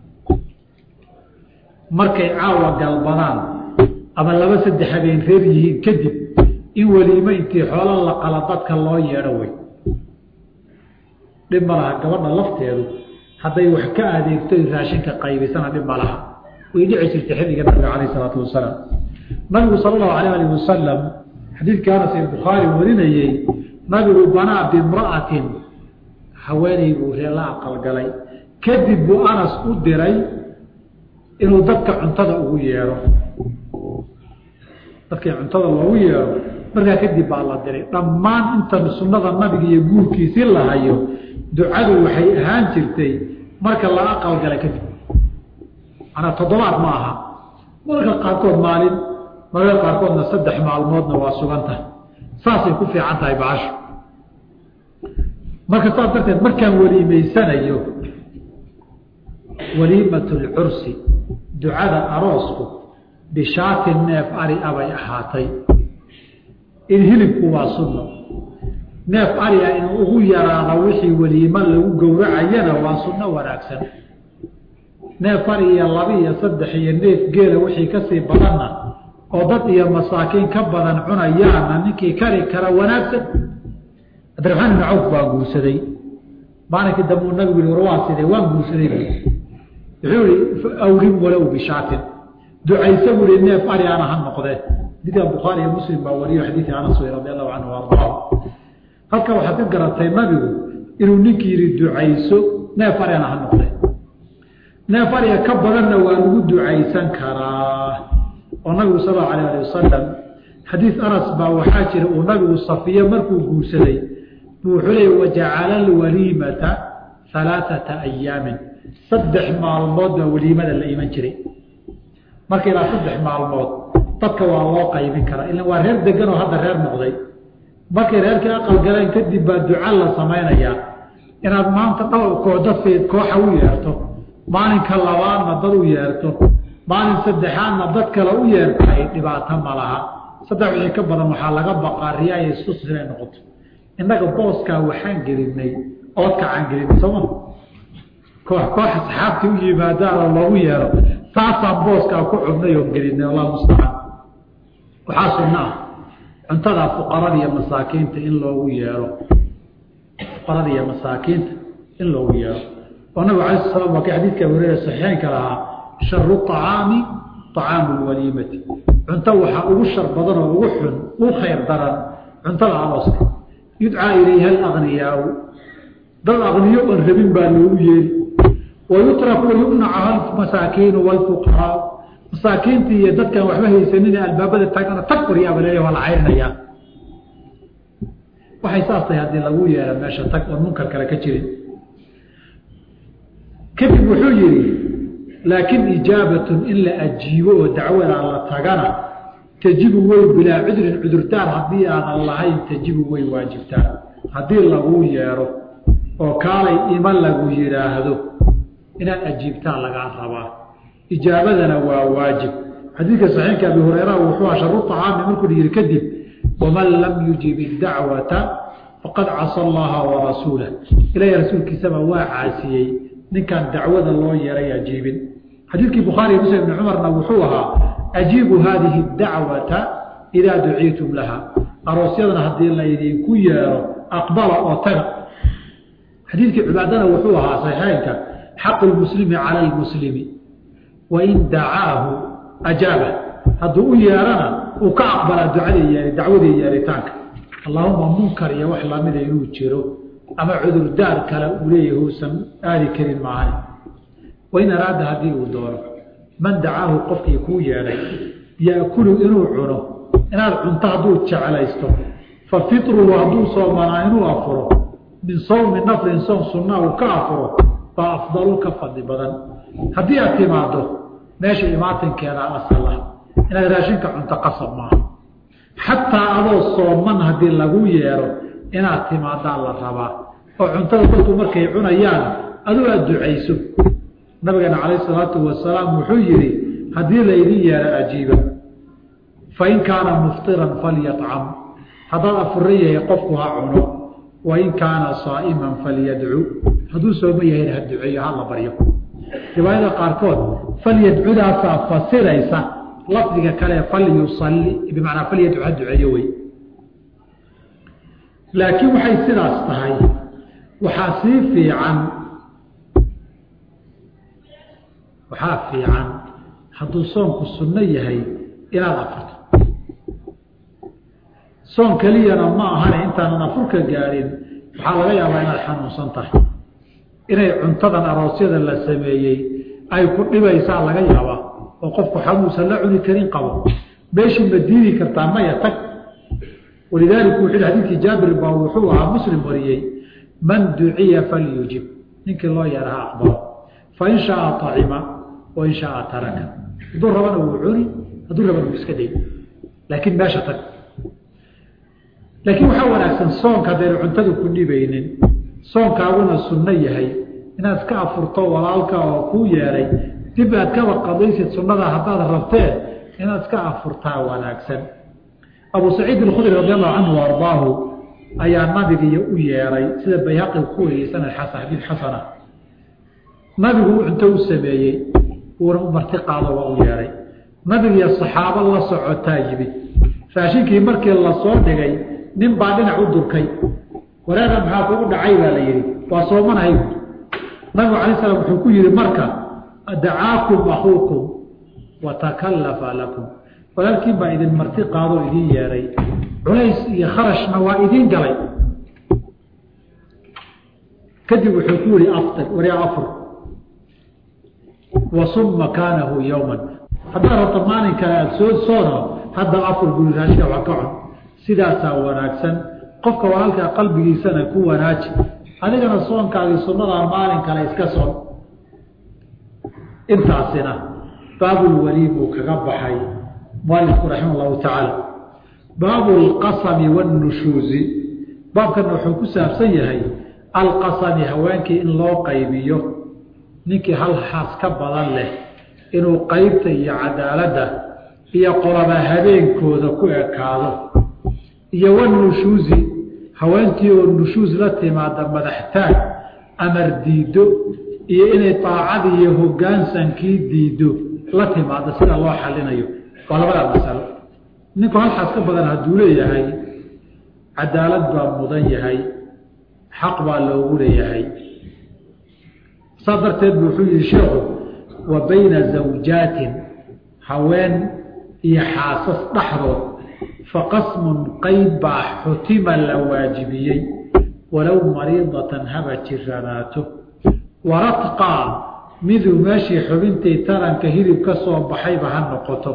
markay caawa galbadaan ama laba saddex habeen reer yihiin kadib in weliimo intii xoolo la qala dadka loo yeedho wey dhib ma laha gabadha lafteedu hadday wax ka adeegto raashinka qaybisana dhib ma laha way dhici jirtay xilliga nabiga calayh isalaatu wasalaam nabigu sala allahu alayh alih wasalam xadiidkii anas ee bukhaari warinayey nabigu banaa bimra'atin haweeney buu ree la aqalgalay kadib buu anas u diray inuu dadka cuntada ugu yeedho dadkii cuntada loogu yeedho markaa kadib baa la diray dhammaan inta sunnada nabiga iyo guurkiisii la hayo ducadu waxay ahaan jirtay marka la aqalgalay kadib manaa toddobaad ma aha mararka qaarkood maalin mararka qaarkoodna saddex maalmoodna waa sugan tahay saasay ku fiican tahay bacasho marka saas darteed markaan weliimaysanayo waliimat lcursi ducada aroosku bishaatin neef ari abay ahaatay in hilibku waa sunno neef ariga in ugu yaraado wixii weliimo lagu gowracayana waa sunno wanaagsan neef ari iyo laba iyo saddex iyo neef geela wixii kasii badanna oo dad iyo masaakiin ka badan cunayaana ninkii kari kara wanaagsan cabdiraxmaan ibn cawf baa guursaday maalinkii dambuu nabigu yihi war waa sidee waan guursaday wuxuu ihi awrim walow bishaatin ducaysa buu ihi neef ari ana ha noqdee xadiidka bukhaari iyo muslim baa wariyo xadiidkii anas wey radi allahu canhu ardaa halka waxaad ka garatay nabigu inuu ninkii yihi ducayso neef ari ana ha noqdee neef ariga ka badanna waa lagu ducaysan karaa oo nabigu sal allau alayh ali wasalam xadiid anas baa waxaa jira uu nabigu safiye markuu guursaday buu wuxuu leey wajacala alwaliimata alaaata ayaamin saddex maalmood baa weliimada la iman jiray marka ilaa saddex maalmood dadka waa loo qaybin karaa ila waa reer degan oo hadda reer noqday markay reerkii aqal galeen kadib baa duca la samaynayaa inaad maanta dhowr koodafeed kooxa u yeerto maalinka labaadna dad u yeerto maalin saddexaadna dad kale u yeertaay dhibaato ma laha saddex wixii ka badan waxaa laga baqaa riyaaya istus inay noqoto innaga booskaa waxaan gelinay oodkacaan gelinay sooma koox koox asxaabtii u yimaadaanoo loogu yeero taasaan booskaa ku cubnay oon gelinay allahu mustacaan waxaa sunno ah cuntada fuqarada iyo masaakiinta in loogu yeero fuqarada iyo masaakiinta in loogu yeero oo nabig alay sl slam waa kii xadiidka abu hureyra saxiixeynka lahaa sharu طacaami طacaamu lwaliimati cunto waxaa ugu shar badan oo ugu xun ugu khayr daran cuntada arooska yudcaa ilayha alagniyaau dad aqniyo oon rabin baa loogu yeeri wayutraku wayumnacaha masaakiinu wlfuqaraa masaakiintii iyo dadkaan waxba haysanine albaabada taagana tag waryaaba leeya waa la cayrinayaa waxay saas tahay haddii lagu yeera meesha tag oon munkar kale ka jirin kadib wuxuu yihi laakin ijaabatun in la ajiibo oo dacwada la tagana tajibu way bilaa cudrin cudurtaar haddii aanan lahayn tajibu way waajibtaa haddii laguu yeero oo kaalay ima lagu yidhaahdo inaad ajiibtaan lagaa rabaa ijaabadana waa waajib xadiidka saxiixka abi hureyra wuxuu aha sharu طacaami markuu yihi kadib waman lam yujib idacwata faqad casa allaha warasuulah ilahi rasuulkiisaba waa caasiyey ninkaan dacwada loo yeeray ajiibin xadiidkii bukhaari muslim ibni cumarna wuxuu ahaa ajiibu haadihi dacwata idaa duciitum laha aroosyadana haddii laydinku yeero aqbala oo taga xadiidkii cibaadana wuxuu ahaa saxiixeynka xaqu lmuslimi cala lmuslimi wain dacaahu ajaaba hadduu u yeerana uu ka aqbalaa ducadii dacwadii yeeritaanka allahuma munkar iyo wax lamida inuu jiro ama cudurdaar kale uu leeyahay uusan aadi karin maahan wain araada haddii uu doono man dacaahu qofkii kuu yeedhay yaakulu inuu cuno inaad cunto hadduu jeclaysto fa fitruhu hadduu soomanaa inuu afuro min sawmi naflin soom sunnaa uu ka afuro baa afdalu ka fadli badan haddii aad timaado meesha imaatinkeeda asala inaad raashinka cunto qasab maaha xataa adoo sooman haddii lagu yeero inaad timaadaa la rabaa oo cuntada dadku markay cunayaan aduu aad ducayso nabigeena calayh salaatu wasalaam wuxuu yihi haddii laydin yeero ajiiba fain kaana muftiran falyacam haddaad afura yahay qofku ha cuno wain kaana saa'iman falyadcu hadduu sooma yahayna ha duceeyo ha la baryo riwaayada qaarkood falyadcudaasaa fasiraysa lafdiga kale falyusalli bimacnaa falyadcu ha duceeyo wey laakiin waxay sidaas tahay waxaa sii fiican waxaa fiican hadduu soonku sunno yahay inaad afurto soon keliyana ma ahane intaanan afurka gaadhin waxaa laga yaabaa inaad xanuunsan tahay inay cuntadan aroosyada la sameeyey ay ku dhibaysaa laga yaabaa oo qofku xanuunsan la cuni karin qabo meeshii ma diidi kartaa maya tag walidaalika wuxuu xadiidkii jaabir baa wuxuu ahaa muslim wariyey man duciya falyujib ninkii loo yeera ha aqbalo fain shaaa acima wain shaaa taraka hadduu rabana wuu cuni hadduu rabana wuu iska day laakiin meesha tag laakiin waxaa wanaagsan soonka haddaynu cuntadu ku dhibaynin soonkaaguna sunno yahay inaad iska afurto walaalka oo kuu yeeray dib aad kaba qadaysid sunnada haddaad rabtee inaad iska afurtaa wanaagsan abu saciid alkhudri radi allahu canhu ardaahu ayaa nabigiiyo u yeeray sida bayhaqi ku wariyey sanad xasan xadiid xasana nabigu u cunto u sameeyey uuna u marti qaado waa u yeeray nabigiiyo saxaabo la socotaa yimid raashinkii markii lasoo dhigay nin baa dhinac u durkay wareega maxaa kugu dhacay baa la yidhi waa soomanahay nabigu alay slam wuxuu ku yihi marka dacaakum akuukum watakallafa lakum walaalkiin baa idin marti qaadoo idiin yeeray culays iyo kharashna waa idiin galay kadib wuxuu ku yihi aftir waryaa afur wasum makaanahu yowman haddaad rabto maalin kale aada soo soono hadda afur guri raashika waa ka cun sidaasaa wanaagsan qofka walaalkaa qalbigiisana ku wanaaji adigana soonkaagii sunnadaa maalin kale iska soon intaasina baabulwaliim uu kaga baxay mualifku raxima allahu tacaala baabu alqasami waannushuuzi baabkana wuxuu ku saabsan yahay alqasami haweenkii in loo qaybiyo ninkii hal xaas ka badan leh inuu qeybta iyo cadaaladda iyo qolaba habeenkooda ku ekaado iyo wanushuuzi haweentii oo nushuus la timaada madaxtaag amar diiddo iyo inay daacadii iyo hoggaansankii diiddo la timaado sida loo xalinayo waa labadaa masalo ninku halxaas ka badan hadduu leeyahay cadaalad baa mudan yahay xaq baa loogu leeyahay saas darteed bu wuxuu yihi sheekhu wa bayna zawjaatin haween iyo xaasas dhexdood faqasmun qeyb baa xutima la waajibiyey walow mariidatan haba jiranaato waradqaa miduu meeshii xubintii taranka hilib ka soo baxayba ha noqoto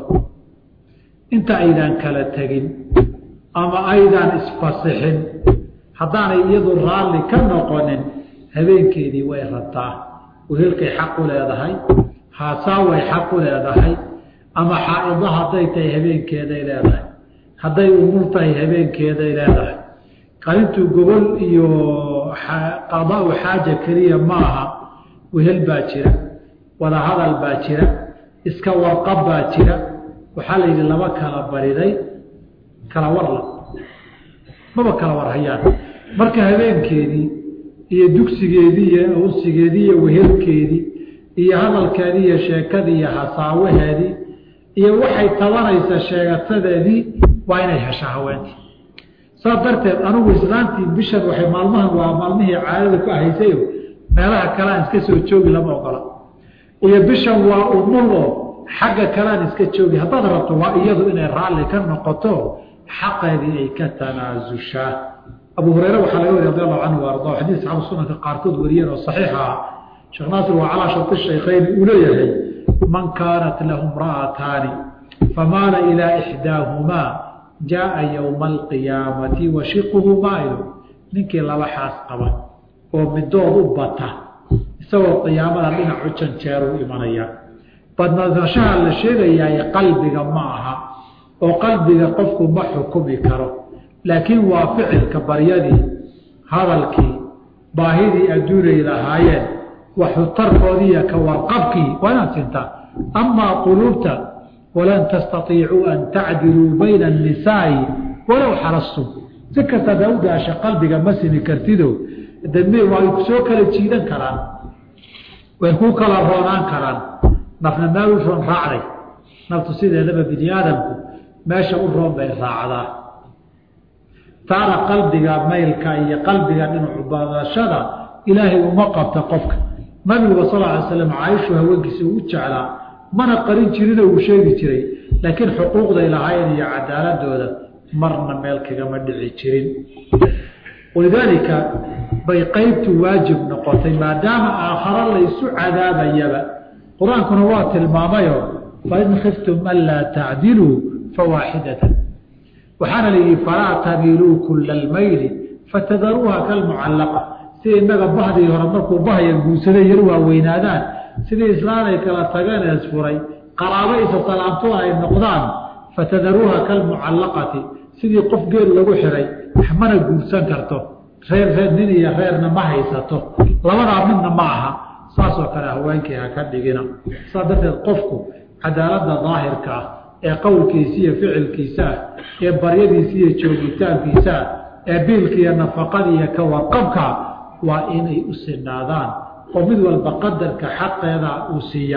inta aydaan kala tegin ama aydaan isfasixin haddaanay iyadu raalli ka noqonin habeenkeedii way rabtaa wehelkay xaq u leedahay haasaaway xaq u leedahay ama xaa-ido hadday tahay habeenkeeday leedahay hadday umur tahay habeenkeeday leedahay qalintuu gobol iyo qadaa-u xaaja keliya ma aha wehel baa jira wadahadal baa jira iska warqab baa jira waxaa la yidhi laba kala bariday kala warla maba kala warhayaan marka habeenkeedii iyo dugsigeedii iyo unsigeedii iyo wehelkeedii iyo hadalkeedii iyo sheekadii iyo hasaawaheedii iyo waxay tabanaysa sheegatadeedii waa inay heshaa haweentii saas darteed anigu islaantii bishan waxay maalmahan waa maalmihii caadada ku ahaysayo meelaha kalean iska soo joogi lama ogola iyo bishan waa umul oo xagga kalean iska joogi haddaad rabto waa iyadu inay raalli ka noqoto xaqeedii ay ka tanaasushaa abu hureyre waxaa laga wariy radi allahu canhu arda xadiis saxaabu sunanka qaarkood wariyeen oo saxiixa ah sheekh naasir waa calaa sharti shaykhayni uu leeyahay man kaanat lahu imra'ataani famaala ilaa ixdaahumaa jaaa yowma alqiyaamati wa shiquhu maayo ninkii laba xaas qaba oo midood u bata isagoo qiyaamada dhinacu janjeeruu imanaya badnadashaha la sheegayaay qalbiga ma aha oo qalbiga qofku ma xukumi karo laakiin waa ficilka baryadii hadalkii baahidii adduunay lahaayeen waxutarkoodiiyo ka warqabkii waa inaad sintaa amaa quluubta walan tastaiicuu an tacdiluu bayna annisaa'i walow xarastum si kasta daa u daasha qalbiga ma simi kartido dame way soo kala jiidan karaan way ku kala roonaan karaan nafna meel u roon raacday naftu sideedaba bini aadamku meesha u roon bay raacdaa taana qalbiga maylka iyo qalbiga dhinacu badashada ilaahay uma qabta qofka nabiguba sal alay slam caaishu haweenkiisa uu u jeclaa mana qarin jirinoo uu sheegi jiray laakiin xuquuqday lahaayeen iyo cadaaladooda marna meel kagama dhici jirin walidaalika bay qeybtu waajib noqotay maadaama aakharo laysu cadaabayaba qur-aankuna waa tilmaamayo fain khiftum anlaa tacdiluu fawaaxidatan waxaana la yidhi falaa tamiiluu kula almayli fatadaruuha kalmucallaqa sida innaga bahdii hore markuu bahya guursaday yar waaweynaadaan sidii islaanay kala tageen isfuray qaraabo isa salaamtooda ay noqdaan fatadaruuha kalmucallaqati sidii qof geel lagu xiray mana guursan karto reer reer nin iyo reerna ma haysato labadaa midna ma aha saasoo kale haweenkii ha ka dhigina saas darteed qofku cadaaladda daahirka ah ee qowlkiisa iyo ficilkiisa ah ee baryadiisa iyo joogitaankiisa ah ee biilka iyo nafaqada iyo ka warqabka waa inay u sinaadaan oo mid walba qadarka xaqeeda uu siiya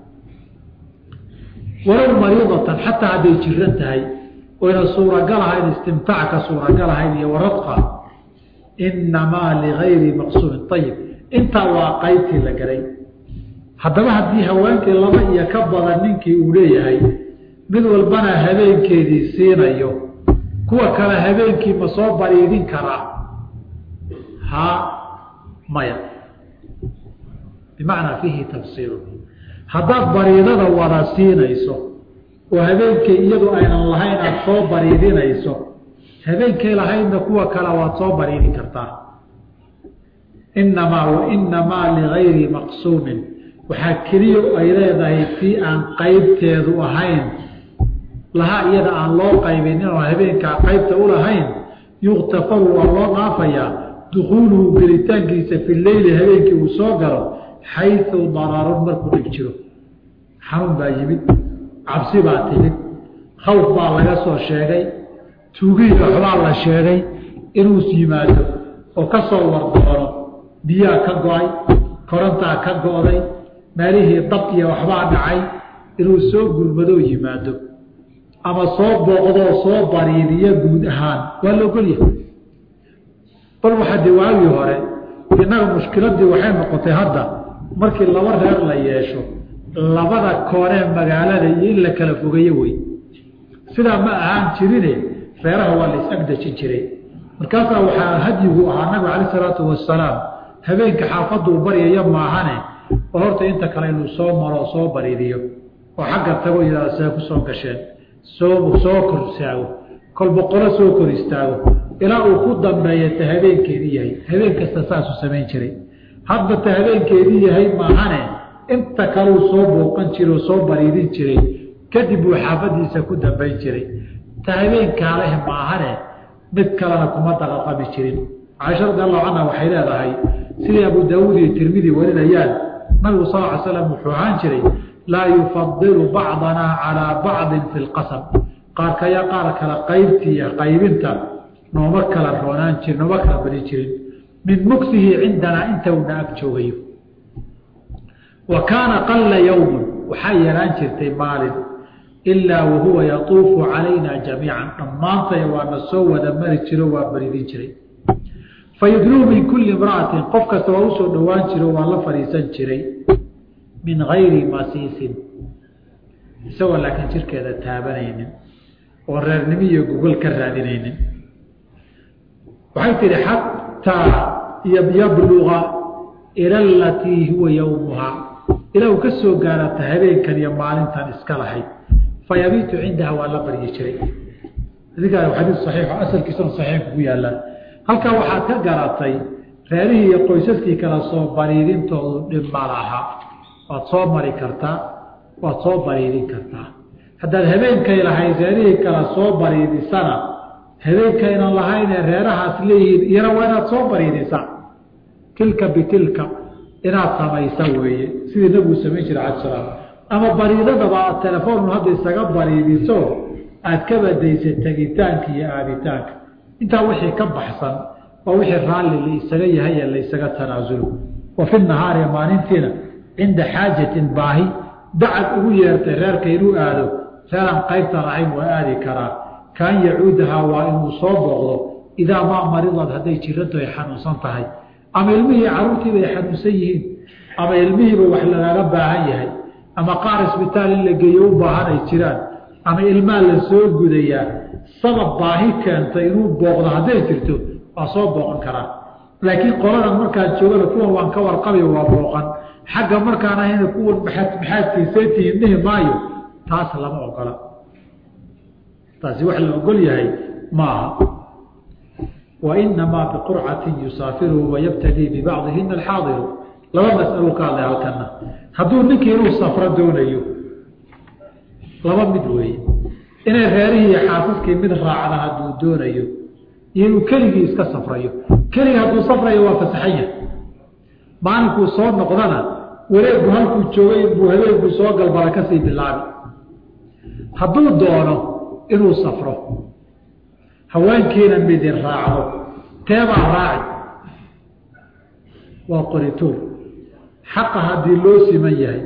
walow mariidatan xataa hadday jiran tahay oyna suuragal ahayn istimtaacka suuragal ahayn iyo waradqa inamaa ligayri maqsuudin ayib intaa waa qaybtii la galay haddaba haddii haweenkii laba iyo ka badan ninkii uu leeyahay mid walbana habeenkeedii siinayo kuwa kale habeenkii ma soo bariidin karaa ha maya bimacnaa fiihi tafsiilu haddaad bariidada wada siinayso oo habeenkay iyadu aynan lahayn aada soo bariidinayso habeenkay lahaydna kuwa kale waad soo bariidin kartaa inamaa wa inamaa ligayri maqsuumin waxaa keliya ay leedahay tii aan qaybteedu ahayn lahaa iyada aan loo qaybin inoo habeenkaa qaybta u lahayn yuktafaru waa loo dhaafayaa dukuuluhu gelitaankiisa fi leyli habeenkii uu soo galo xayu dararun markuu dhib jiro xanuun baa yimid cabsi baa timid khawf baa laga soo sheegay tuugiida waxbaa la sheegay inuu yimaado oo ka soo wardoono biyaa ka go-ay korontaa ka go-day meelihii dab iyo waxbaa dhacay inuu soo gurmadoo yimaado ama soo booqdoo soo bariidiyo guud ahaan waa la ogolyahay bal waxaa de waagii hore innaga mushkiladii waxay noqotay hadda markii laba reer la yeesho labada koonee magaalada iyo in la kala fogeeyo wey sidaa ma ahaan jirine reeraha waa la is-agdajin jiray markaasaa waxaa hadyigu ahaa nabiga calay isalaatu wasalaam habeenka xaafaduu baryaya maahane oo horta inta kale inuu soo maro oo soo bariidiyo oo xagga tago yidhahda see ku soo gasheen soo soo kor istaago kol boqolo soo kor istaago ilaa uu ku dambeeya ta habeenkeedii yahay habeen kasta saasuu samayn jiray hadba ta habeenkeedii yahay maahane inta kaleu soo booqan jiray oo soo bariidin jiray kadib buu xaafadiisa ku dambayn jiray ta habeenkaaleh maahane mid kalena kuma daqaqami jirin caaisha radi allahu canha waxay leedahay sidii abu daawuud iyo tirmidi warinayaan nabigu sal ly slam wuxuu ahaan jiray laa yufadilu bacdanaa calaa bacdin fi lqasam qaarkaya qaar kale qaybtiiyo qaybinta nooma kala roonaan jiri nooma kala badin jirin min mugsihi cindanaa inta una ag joogayo wa kaana qalla yowmun waxaa yaraan jirtay maalin ilaa wahuwa yatuufu calayna jamiican dhammaantaya waana soo wada mari jiro waa baridin jiray fayudnuu min kulli imra'atin qof kasta waa usoo dhowaan jiro waa la fadhiisan jiray min gayri masiisin isagoo laakiin jirkeeda taabanaynin oo reernimo iyo gogol ka raadinaynin waxay tihi xataa yabluga ila alatii huwa yowmuhaa ilaa uu ka soo gaarata habeenkan iyo maalintan iska lahayd fayabiitu cindaha waa la baryi jiray adigaa xadiis saxiixo asalkiisana saxiixka ku yaallaan halkaa waxaad ka garatay reerihii iyo qoysaskii kala soo bariidintoodu dhib ma laha waad soo mari kartaa waad soo bariidin kartaa haddaad habeenkay lahayd reerihii kala soo bariidisana habeenkaynan lahaynee reerahaas leeyihiin iyana waa inaad soo bariidisaa tilka bitilka inaad samaysa weeye sidii nabigu samayn jira cala salaam ama bariidadaba aad telefoonu hadda isaga bariidiso aad ka badaysa tegitaanka iyo aaditaanka intaa wixii ka baxsan waa wixii raalli la isaga yahay ee la isaga tanaasulo wa fi nahaari maalintiina cinda xaajatin baahi dacad ugu yeertay reerka inuu aado reeran qaybtan ahayn waa aadi karaa kaan yacuudahaa waa inuu soo booqdo idaa maa maridad hadday jirantu ay xanuunsan tahay ama ilmihii caruurtiiba ay xanuunsan yihiin ama ilmihiiba wax lagaaga baahan yahay ama qaar isbitaal in la geeyo u baahan ay jiraan ama ilmaa la soo gudayaa sabab baahi keenta inuu booqdo hadday jirto waa soo booqan karaa laakiin qoladan markaan joogana kuwan waan ka warqabay waa booqan xagga markaan ahayna kuwan maxaad maxaadkiisaytihiin dhihi maayo taas lama ogola taasi wax la ogol yahay maaha wa inamaa biqurcatin yusaafiru wayabtadii bibacdihina alxaadiru laba masalo ka hadlay halkana hadduu ninkii inuu safro doonayo laba mid weeye inay reerihii iyo xaasaskii mid raacda hadduu doonayo iyo inuu keligii iska safrayo keligii hadduu safrayo waa fasaxan yahay maalinkuu soo noqdana wareegu halkuu joogay inbuu habeenkuu soo galbala kasii bilaabi hadduu doono inuu safro haweenkiina midi raacdo teebaa raaci waa qorituur xaqa haddii loo siman yahay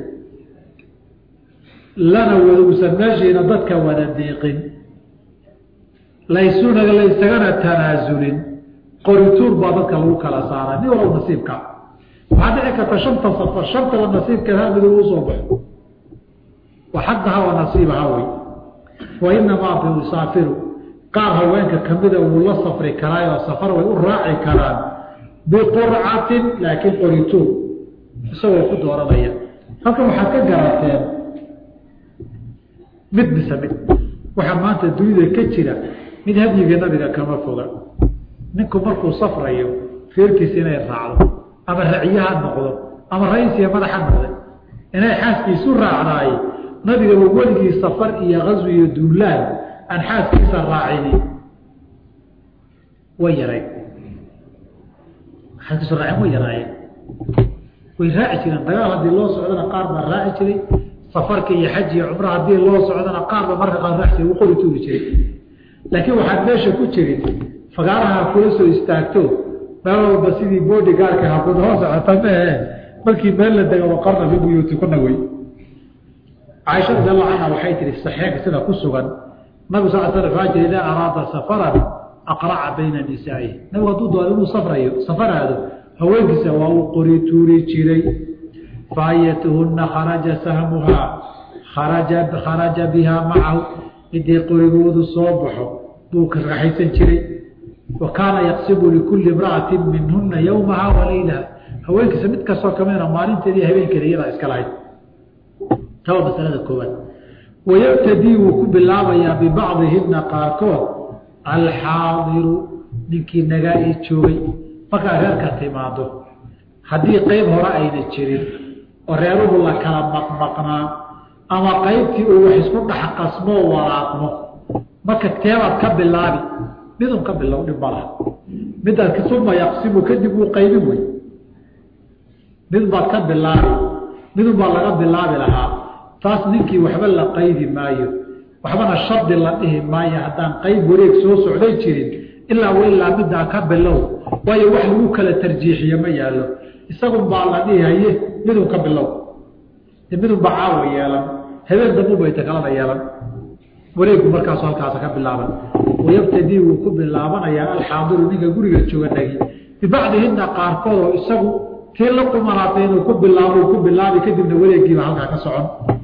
lana waduusan meeshiina dadka wada diiqin laysuna laysagana tanaasulin qorituur baa dadka lagu kala saara nin walow nasiibka waxaa dhici karta shanta safar shantaba nasiibkeed hal mid uu soo baxo wa xaqaha wa nasiibaha wey wa inamaa biusaafiru qaar haweenka kamida wuu la safri karaayoo safar way u raaci karaan biqurcatin laakiin qorituur isagoo ku dooranaya halkan waxaad ka garateen mid mise mid waxaa maanta dunida ka jira mid hadyiga nabiga kama foga ninku markuu safrayo reerkiisa inay raacdo ama raciyaha noqdo ama ra-iisiya madaxa noqday inay xaaskiisu raacdaay nabigaba weligii safar iyo kaswi iyo duulaan aan xaaskiisa raacini way yareen xaaskiisu raaceen way yaraayeen way raaci jireen dagaal haddii loo socdana qaar baa raaci jiray safarka iyo xaj iyo cumra haddii loo socdana qaarba marka qaar raaci jiray wuu qori tuuri jiray laakiin waxaad meesha ku jirin fagaaraha kula soo istaagto meel walba sidii boodigaarka hakud hoo socota mehe markii meel la dega waqarna fi buyuutikuna wey caaisha radi allahu canha waxay tihi saxiixka sida ku sugan nabigu sal sl waxaa jira idaa araada safaran aqraca bayna nisaa'ihi nabigu hadduu doono inuu safrayo safaraado haweenkiisa waa uu qori tuuri jiray faayatuhunna kharaja sahmuhaa kharaja kharaja bihaa macahu midii qorigoodu soo baxo buu ka raxaysan jiray wa kaana yaqsibu likulli imra'atin minhuna yowmaha wa laylaha haweenkiisa mid kastoo kamidna maalinteeda iyo habeenkeeda iyadaa iska lahayd taba masalada koowaad wayabtadii wuu ku bilaabayaa bibacdihina qaarkood alxaadiru ninkii nagaa ii joogay markaa reerka timaado haddii qeyb hore ayna jirin oo reeruhu la kala maqmaqnaa ama qaybtii uu wax isku dhex qasmoo walaaqmo marka teebaad ka bilaabi midun ka bilow dhib malaha midaad suma yaqsimu kadib wuu qaybin wey mid baad ka bilaabi midun baa laga bilaabi lahaa taas ninkii waxba la qaydi maayo waxbana shardi la dhihi maayo haddaan qayb wareeg soo socday jirin ilaa wa ilaa middaa ka bilow waayo wax lagu kala tarjiixiye ma yaallo isagun baa la dhihi haye midun ka bilow midun baa caawa yeelan habeen dambubayta kalada yeelan wareegku markaasu halkaasa ka bilaaban wayabtadii wuu ku bilaabanayaa alxaadiru ninka guriga jooga nagi bibacdihina qaarkood oo isagu tii la qumanaatay inuu ku bilaabo ku bilaabi kadibna wareegiiba halkaa ka socon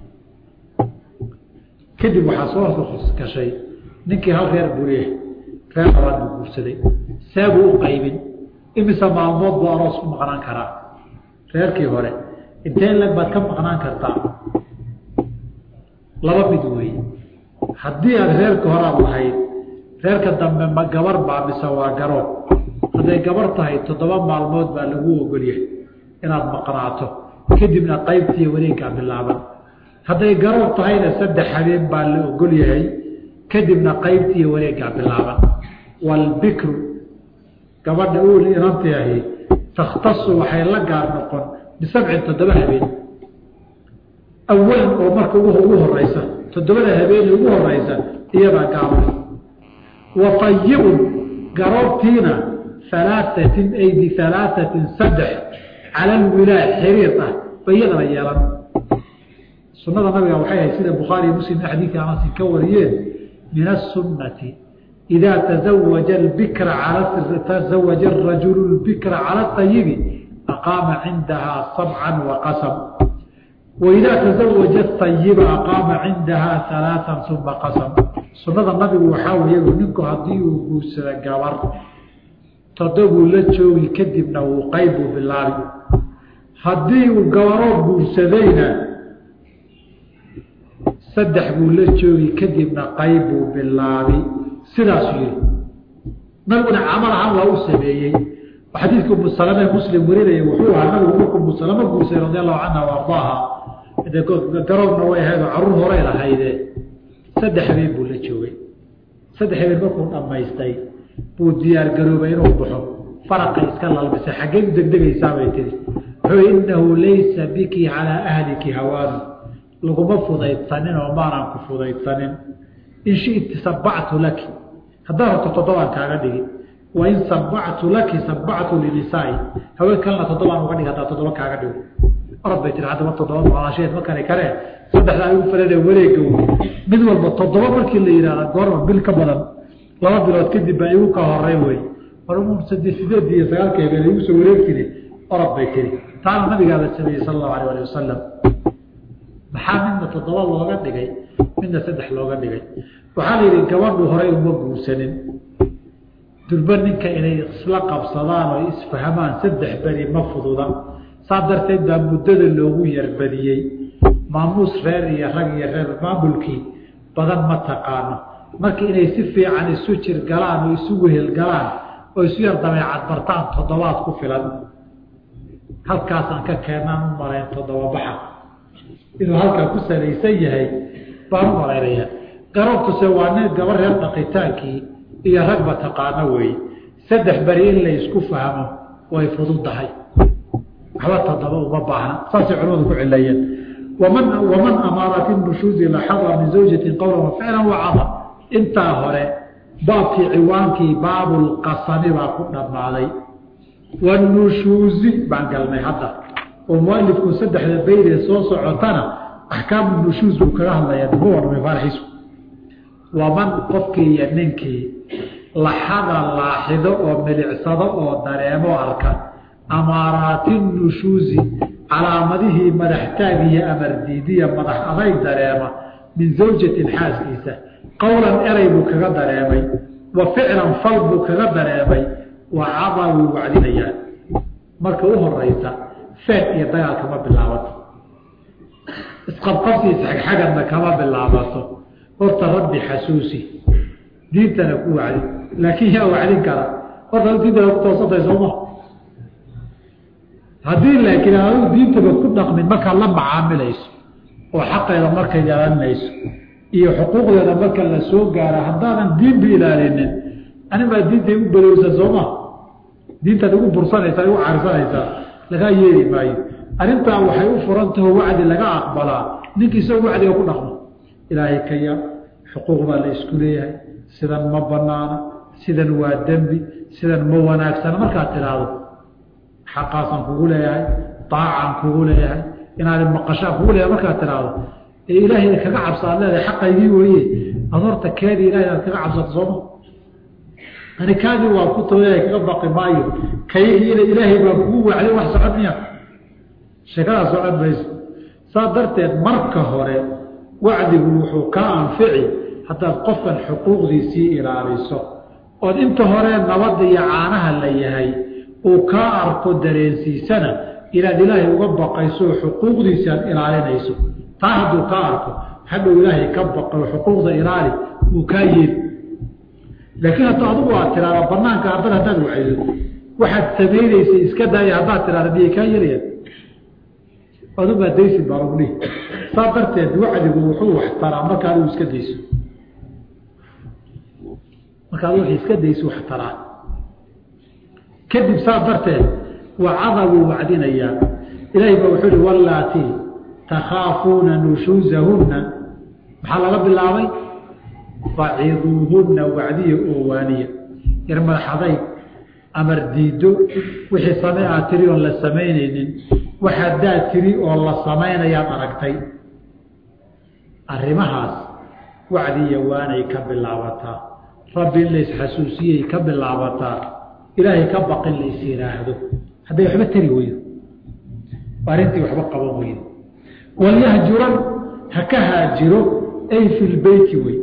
kadib waxaa soo gashay ninkii hal reer buriye reer labaad buu guursaday seebuu u qaybin imise maalmood buu aroos ku maqnaan karaa reerkii hore intee leg baad ka maqnaan kartaa laba mid weeye haddii aad reerka horaad lahayd reerka dambe ma gabar baa mise waa garoob hadday gabar tahay toddoba maalmood baa lagu ogolyahay inaad maqnaato kadibna qaybtiiyo wareegkaa bilaaban hadday garoob tahayna saddex habeen baa la ogol yahay kadibna qaybtiiyo wareeggaa bilaaban waalbikru gabadha uul inanti ahi takhtasu waxay la gaar noqon bisabcin toddoba habeen awalan oo marka ugu horeysa toddobada habeen ugu horeysa iyadaa gaabay wa ayibun garoobtiina alaaatin ay bialaaثatin saddex cala alwilaa xiriir ah ba iyadana yeelan sunada nabiga waxay ahayd sida bukhaariy muslim xadiidka anasi ka wariyeen min aلsunati idaa tazawaja bikra tazawaja rajulu bikra cala ayibi aqaama cindahaa sabca waqasam waidaa tazawaja ayiba aqaama cindahaa alaaan uma qasam sunada nabigu waxaa weeye ninku haddii uu guursada gabar todobuu la joogi kadibna wuu qayb buu bilaabi haddii uu gabaroo guursadayna saddex buu la joogi kadibna qayb buu bilaabi sidaasuu yihi nabiguna camal ahaan waa u sameeyey xadiidka umu salame muslim warinaya wuxuu ahaa nabigu markuu umu salamo guursaday radi allahu canha wa ardaaha garoobna way ahaydoo caruur horay lahayde saddex habeen buu la joogay saddex habeen markuu dhammaystay buu diyaar garoobay inuu baxo faraqay iska lalbisay xaggey u degdegaysaabay tiri wuxuu innahu laysa biki calaa ahliki hawaanu laguma fudaydsanin oo maanaan ku fudaydsanin in shiti sabactu laki haddaan rabto toddobaan kaaga dhigi wain sabactu laki sabactu linisaai haween kalena toddobaan uga dhig haddaa toddoba kaaga dhigo orad bay tiri haddaba toddoba maqnaasheed ma kari karee saddexdaa igu falane wareega mid walba toddoba markii la yihahda goorma bil ka badan laba bilood kadib baa igu ka horey wey sade sideed iyo sagaalka habeen igu soo wareegtiri orad bay tiri taana nabigaaba sameeyey sala allahu alayh ali wasalam maxaa midna toddoba looga dhigay midna saddex looga dhigay waxaa la yidhi gabadhu horey uma guursanin durba ninka inay isla qabsadaan oo isfahamaan saddex beri ma fududa saa darteed baa muddada loogu yarbadiyey maamuus reer iyo rag iyo reer maamulkii badan ma taqaano marka inay si fiican isu jir galaan oo isu wehel galaan oo isu yar dabeecad bartaan toddobaad ku filan halkaasaan ka keenaan u malayn toddoba baxa inuu halkaa ku salaysan yahay baan u malaynaya garoobtuse waa nin gaba reer dhaqitaankii iyo ragba taqaano weeye saddex beri in la isku fahmo way fududdahay waxba toddoba uma baahna saasay culimadu ku cileeyeen waman waman amaara fi nushuuzi laxada min zawjatin qowlan wa ficlan wacada intaa hore baabkii ciwaankii baabulqasami baa ku dhammaaday wanushuuzi baan galnay hadda oo mualifku saddexda beydee soo socotana axkaamu nushuuz buu kaga hadlayaa daba warramay faaraxiisu waman qofkii iyo ninkii laxada laaxido oo milicsado oo dareemo arka amaaraati nushuusi calaamadihii madaxtaag iyo amardiidiya madax adayg dareema min zawjatin xaaskiisa qowlan eray buu kaga dareemay wa ficlan fal buu kaga dareemay waa cadaa way wacdinayaan marka u horeysa feed iyo dagaal kama bilaabato isqabqabsiisa xagxagadna kama bilaabato horta rabbi xasuusi diintana ku wacdi laakiin yaa wacdin kara horta diintana ku toosantay sooma haddii laakiin aadu diintaba ku dhaqmin markaad la macaamilayso oo xaqeeda marka yeelanayso iyo xuquuqdeeda marka la soo gaara haddaadan diinba ilaalinin anibaa diinta igu balowsa sooma diintaad igu bursanaysaa igu caarsanaysaa lagaa yeeli maayo arrintaa waxay u furan taho wacdi laga aqbalaa ninkii isagoo wacdiga ku dhaqmo ilaahay ka yaa xuquuq baa la isku leeyahay sidan ma banaana sidan waa dembi sidan ma wanaagsana markaad tidhaahdo xaqaasaan kugu leeyahay daacaan kugu leeyahay inaad maqashaan kugu leeyahay markaad tidhaahdo ee ilaahay kaga cabsa ad leedahay xaqaygii weeye ad horta keedii ilahay aad kaga cabsato sooma ani kaadii waa ku tooya kaga baqi maayo kaygiina ilaahay baa kugu wacday wax socon miya sheekadaa socon mayso saa darteed marka hore wacdigu wuxuu kaa anfici haddaad qofkan xuquuqdiisii ilaaliso ood inta hore nabadda iyo caanaha la yahay uu kaa arko dareensiisana inaad ilaahay uga baqayso oo xuquuqdiisi aad ilaalinayso taa hadduu kaa arko hadhow ilaahay ka baqay oo xuquuqda ilaali uu kaa yeeli laakiin hadda adugu aad tiraada banaanka ardada haddaad wacdo waxaad samaynaysay iska daaya haddaad tiraada miyay kaa yelayaan adumaa daysi baa lagu dhihi saa darteed wacdigu wuxuu waxtaraa marka adigu iska dayso marka adigu iska dayso waxtaraa kadib saa darteed wacada wuu wacdinayaa ilaahay baa wuxuu ihi wallaati takhaafuuna nushuusahunna maxaa laga bilaabay faciduuhunna wacdiya oo waaniya yar madaxadayg amar diido wixii same aad tiri oon la samaynaynin waxaadaad tiri oo la samaynayaad aragtay arrimahaas wacdiya waanay ka bilaabataa rabbi in laysxasuusiyey ka bilaabataa ilaahay ka baqin lays yidhaahdo hadday waxba tari weydo arrintii waxba qaban weydo walyahjuran ha ka haajiro ay fi lbeyti wey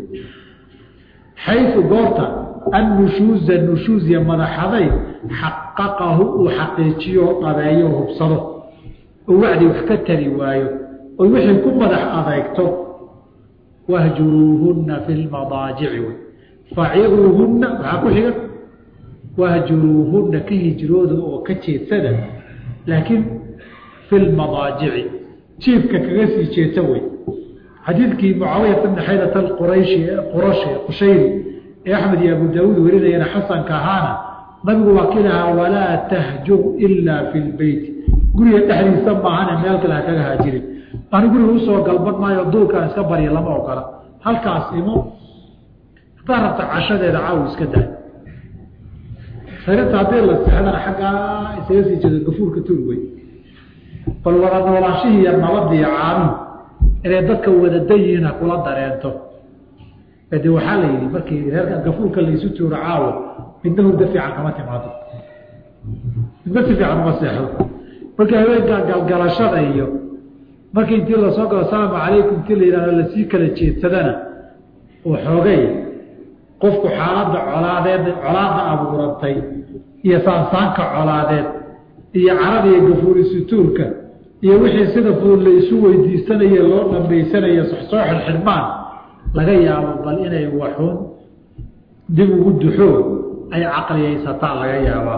xayu goorta annushuuza nushuuziya madaxaday xaqaqahu uu xaqiijiyo oo dhabeeyo oo hubsado oo wacdi wax ka tari waayo oy wixii ku madax adeegto wahjuruuhunna fi lmadaajici wey faciduuhunna maxaa ku xiga wahjuruuhunna ka hijrooda oo ka jeedsada laakiin fi lmadaajici jiifka kaga sii jeedsa wey xadiidkii mucaawiyata bni xaydata qurayshi qurashi qushayri ee axmed iyo abu daawuud warinayana xasanka ahaana nabigu waa ki lahaa walaa tahjur ilaa fi lbeyti guriga dhexdiisa maahane meel kale ha kaga haajirin ani guriga usoo galban maayo duurkaan iska barya lama ogola halkaas imo haddaa rabta cashadeeda caawi iska daa sarinta haddii la sexdana xaggaa isaga sii jeedo gafuurka tuur wey bal wada noolaashihii iyo nabadiiyo caanuhu inay dadka wadadan yihiin ha kula dareento de waxaa la yidhi markii reerka gafuurka laysu tuuro caawo midna hurda fiican kama timaado midna si fiican uma seexdo markii haweenka galgalashada iyo markii intii lasoo galo asalaamu calaykum intii la yidhahdo lasii kala jeedsadana oo xoogay qofku xaaladda colaadeed colaada abuurantay iyo saansaanka colaadeed iyo carada iyo gafuuri sutuurka iyo wixii sida fudud la isu weydiisanaye loo dhambaysanayo soo xidhxidhmaan laga yaabo bal inay waxun dib ugu duxoo ay caqliyaysataan laga yaabaa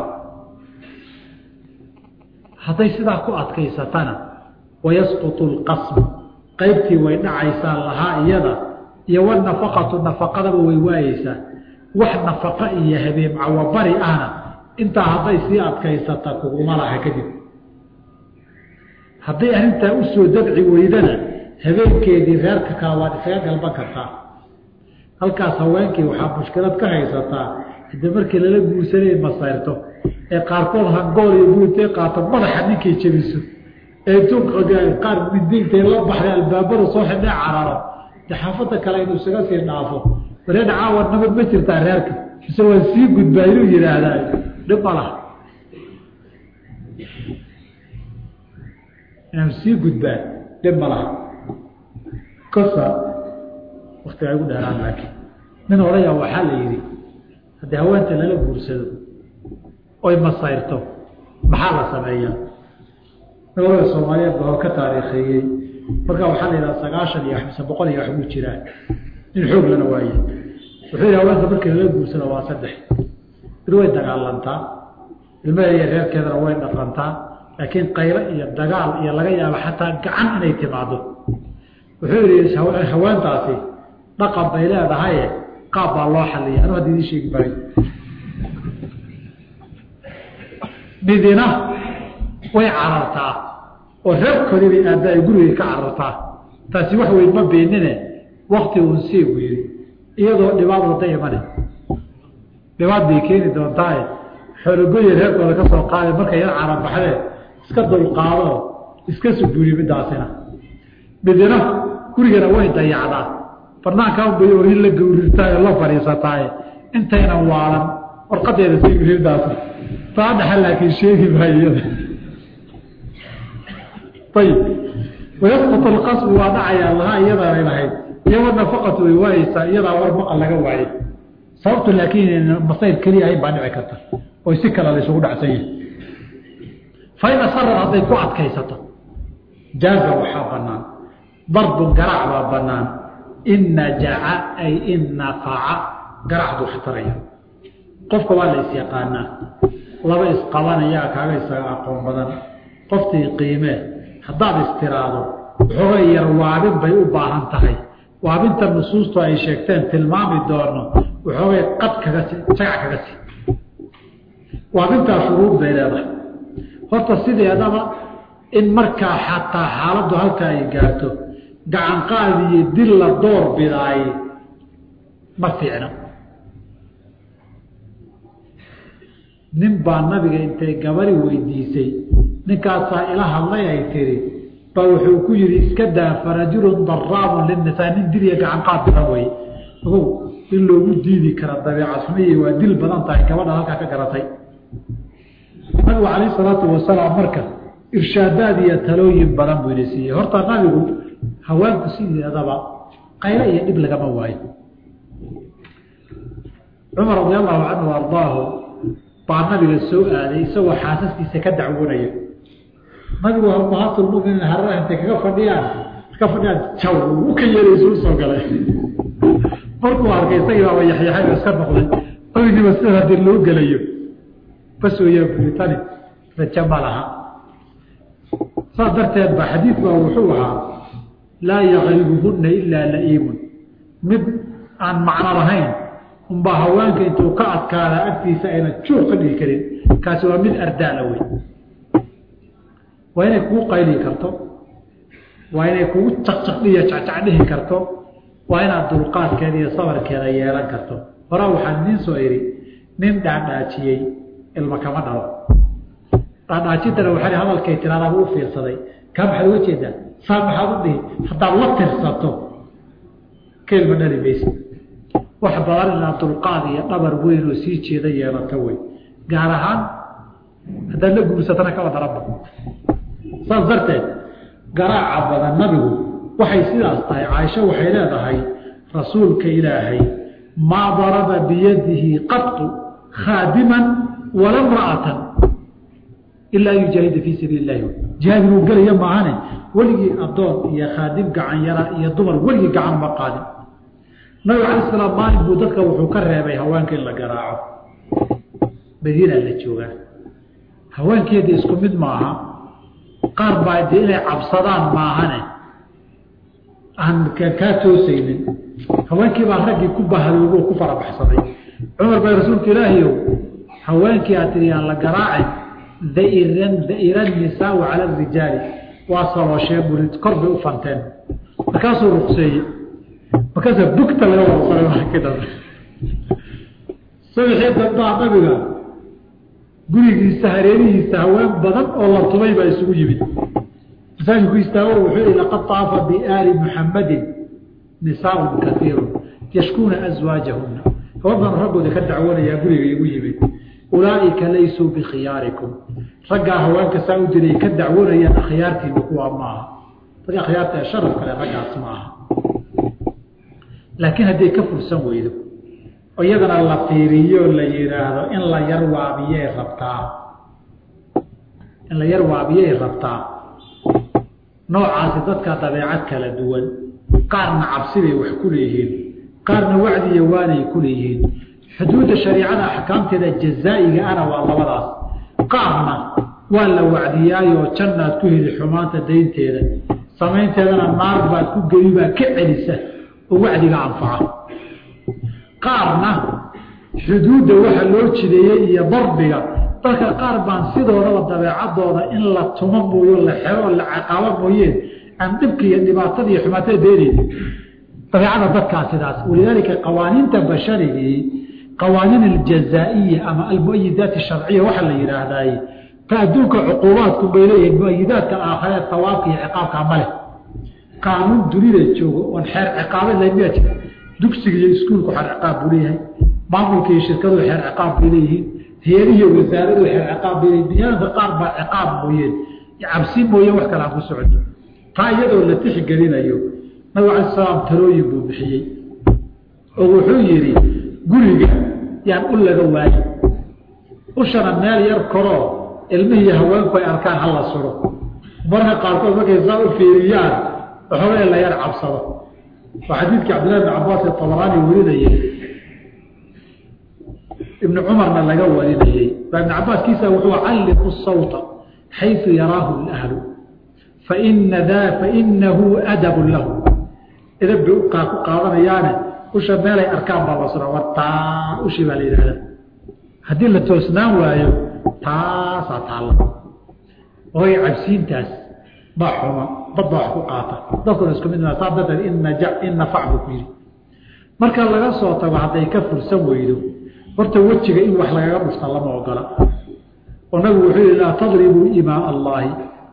hadday sidaa ku adkaysatana wayasqutu lqasmu qaybtii way dhacaysaa lahaa iyada iyo wanafaqatu nafaqadaba way waayeysaa wax nafaqa iyo habeen cawabari ahna intaa hadday sii adkaysata kuguma laha kadib hadday arrintaa usoo dabci weydana habeenkeedii reerka kale waad isaga galban kartaa halkaas haweenkii waxaa mushkilad ka haysataa hade markii lala guursanay masayrto ee qaarkood hangool iyo buutay qaato madaxa ninkay jebiso ee qaar midiintay la baxday albaabada soo xidhay cararo de xaafada kale inuu isaga sii dhaafo wareedha caawa nabad ma jirtaa reerka mise waan sii gudbaa inuu yidhaahdaa dhib ma laha inaan sii gudbaa dhib ma laha kosa waktiga igu dheeraan laakiin nin odaya waxaa la yidhi haddii haweenta lala guursado oy masayrto maxaa la sameeyaa nabada soomaaliyeed baa ka taariikheeyey markaa waxaa la yidhaha sagaashan iyo mise boqol iyo waxbuu jiraa in xoog lana waaye wuxuu yidhi haweenta markii lala guursado waa saddex mid way dagaalantaa ilmaheeda reerkeedana way dhaqantaa laakiin qaylo iyo dagaal iyo laga yaabo xataa gacan inay timaado wuxuu yidhi haweentaasi dhaqan bay leedahaye qaab baa loo xaliya anu hadda idiin sheegi maayo midina way carartaa oo reerkoodii bay aadda ay gurigay ka carartaa taasi wax weyn ma beenine wakti uun sii buu yidhi iyadoo dhibaad wada imane dhibaad bay keeni doontaaye xoologoya reerkooda ka soo qaada markay yar carabaxdee iska dulqaadoo iska suguuri midaasina midina gurigana way dayacdaa banaankaa bay orin la gawrirtaayo la fadhiisataaye intaynan waalan warqadeeda sigridaas taa dhaxa laakiin sheegi maayo iyada ayib wayasqut alqasbu waa dhacayaa lahaa iyadaanay lahayd iyo wanafaqatu way waayeysaa iyadaa war maqal laga waayey sababtu laakiin masayr keliya ahayn baa dhici karta oy si kale la isugu dhacsan yahay fain asarar hadday ku adkaysato jaaza waxaa banaan darbun garaac baa banaan in najaca ay in nafaca garacdu waxtaraya qofka waa la isyaqaanaa laba isqabanayaa kaaga isaga aqoon badan qoftii qiimee haddaad istiraado waxoogay yar waabin bay u baahan tahay waabinta nusuustu ay sheegteen tilmaami doono waxoogay qad kaga si jagac kaga si waabintaa shuruud bay leedahay horta sideedaba in markaa xataa xaaladdu halka ay gaarto gacanqaad iyo dil la door bidaay ma fiicno nin baa nabiga intay gabari weydiisay ninkaasaa ila hadlay ay tiri baa wuxuu ku yihi iska daa farajulun daraabun linisaa nin dil iyo gacanqaad badan wey ogow in loogu diidi kara dabeecad xumiyi waa dil badan tahay gabadha halkaa ka garatay nabigu calayh salaatu wasalaam marka irshaadaad iyo talooyin badan buu ina siiyey horta nabigu haweenku sideedaba qaylo iyo dhib lagama waayo cumar radi allahu canhu ardaahu baa nabiga soo aaday isagoo xaasaskiisa ka dacwoonaya nabigu umahaatlmuminiin hararaha intay kaga fadhiyaan ka fadhiyaan jaw u ka yeelaysu usoo galay markuu arkay isagii baaba yaxyaxay oo iska noqday nabigiiba sida hadii loo gelayo bas weyaa buritani raja ma laha saas darteed ba xadiid baa wuxuu ahaa laa yakribuhunna ilaa la'iimun mid aan macno lahayn unbaa haweenka intuu ka adkaada agtiisa ayna juuq ka dhigi karin kaasi waa mid ardaala wey waa inay kugu qayli karto waa inay kugu caqcaqdhiyo jacjacdhihi karto waa inaad dulqaadkeeda iyo sabarkeeda yeelan karto horaa waxaan idiin soo idhi nin dhaadhaajiyey ilma kama dhalo dhaadhaajintana waxaa hadalkay tiraadaaba u fiirsaday kaa maxaad uga jeedaa saa maxaad u dhihi haddaad la tirsato ka ilma dhali maysa wax badan inaad dulqaad iyo dhabar weyn oo sii jeeda yeelato wey gaar ahaan haddaad la guursatana kaba daraba saas darteed garaaca badan nabigu waxay sidaas tahay caaisho waxay leedahay rasuulka ilaahay maa daraba biyadihi qatu khaadiman wala mra'atan ilaa yujaahida fii sabiili illahi jihaad inuu gelaya maahane weligii addoon iyo khaadim gacan yara iyo dumar weligii gacan ma qaadin nabiga cala salaam maalin buu dadka wuxuu ka reebay haweenka in la garaaco madiina la joogaa haweenkeeda isku mid maaha qaar baa dee inay cabsadaan maahane aan kaa toosaynin haweenkii baa raggii ku bahadoogo ku farabaxsaday cumar bay rasuulka ilaahiyow haweenkii aad tiri aan la garaacin dairan daira nisaau cala arijaali waa sabooshee buri kor bay u fanteen markaasuu rukseeye markaasa bugta laga warsaray markii dambe sabixii dambaa nabiga gurigiisa hareerihiisa haween badan oo la tubay baa isugu yimid masaajidku istaago wuxuu yihi laqad taafa biaali muxammadin nisaaun kaiirun yashkuuna aswaajahuna gabadhan raggooda ka dacwanayaa guriga igu yimid ulaaئika laysuu bikhiyaarikum raggaa haweenka saa u diray ka dacwanayaan akhyaartiina kuwa maaha ragga akhyaarta ee sharaf kale raggaas ma aha laakiin hadday ka fursan weydo oo iyadana la fiiriyo la yidhaahdo in la yar waabiyay rabtaa in la yar waabiyay rabtaa noocaasi dadka dabeecad kala duwan qaarna cabsi bay wax ku leeyihiin qaarna wacdiya waanay ku leeyihiin xuduudda shariicada axkaamteeda jazaa'iga ana waa labadaas qaarna waa la wacdiyaayoo jannaad ku heli xumaanta daynteeda samaynteedana naar baad ku geli baa ka celisa oo wacdiga anfaca qaarna xuduudda waxa loo jideeyey iyo darbiga dadka qaar baan sidoodaba dabeecadooda in la tumo mooyo la xero la caqaabo mooyeen aan dhibka iyo dhibaatada iyo xumaatada beenayni dabeecada dadkaa sidaas walidaalika qawaaniinta basharigii qawaaniin aljazaa'iya ama almuayidaat sharciya waxaa la yidhaahdaay ta adduunka cuquubaadku bay leeyihiin muayidaadka aakhare hawaabka iyo ciqaabka male qaanuun dunida joogo oon xeer ciqaabeed lahayn miyaa jira dugsiga iyo iskuulku xeer ciqaab buu leeyahay maamulka iyo shirkadu xeer ciqaab bay leeyihiin heerihiyo wasaaradu xeer ciqaab bay leeyihin biniaadamka qaar baa ciqaab mooyeen cabsi mooye wax kale aan ku socdo taa iyadoo la tixgelinayo nabig alai salaam talooyin buu bixiyey oo wuxuu yidhi guriga yaan u laga waayi ushana meel yar koroo ilmihii haweenku ay arkaan hala suro marka qaarkood markay saa u fiiriyaan waxooga la yar cabsado waa xadiidkii cabdillahi bn cabaas ee tabaraani warinayey ibnu cumarna laga warinayey baa ibn cabaaskiisa wuxuu calliqu sawta xaysu yaraahu lahlu faina da fainahu adabun lahu edab bay ku qaadanayaane usha meelay arkaan baa la sura wataa ushi baa la yidhahda haddii la toosnaan waayo taasaa taalla ooy cabsiintaas baa xuma badba wax ku qaata dadkuna isku mid saa darteed in naja in nafac buu ku yidhi marka laga soo tago hadday ka fursan weydo horta wejiga in wax lagaga dhufta lama ogola oo nabigu wuxuu yihi laa tadribuu imaa allaahi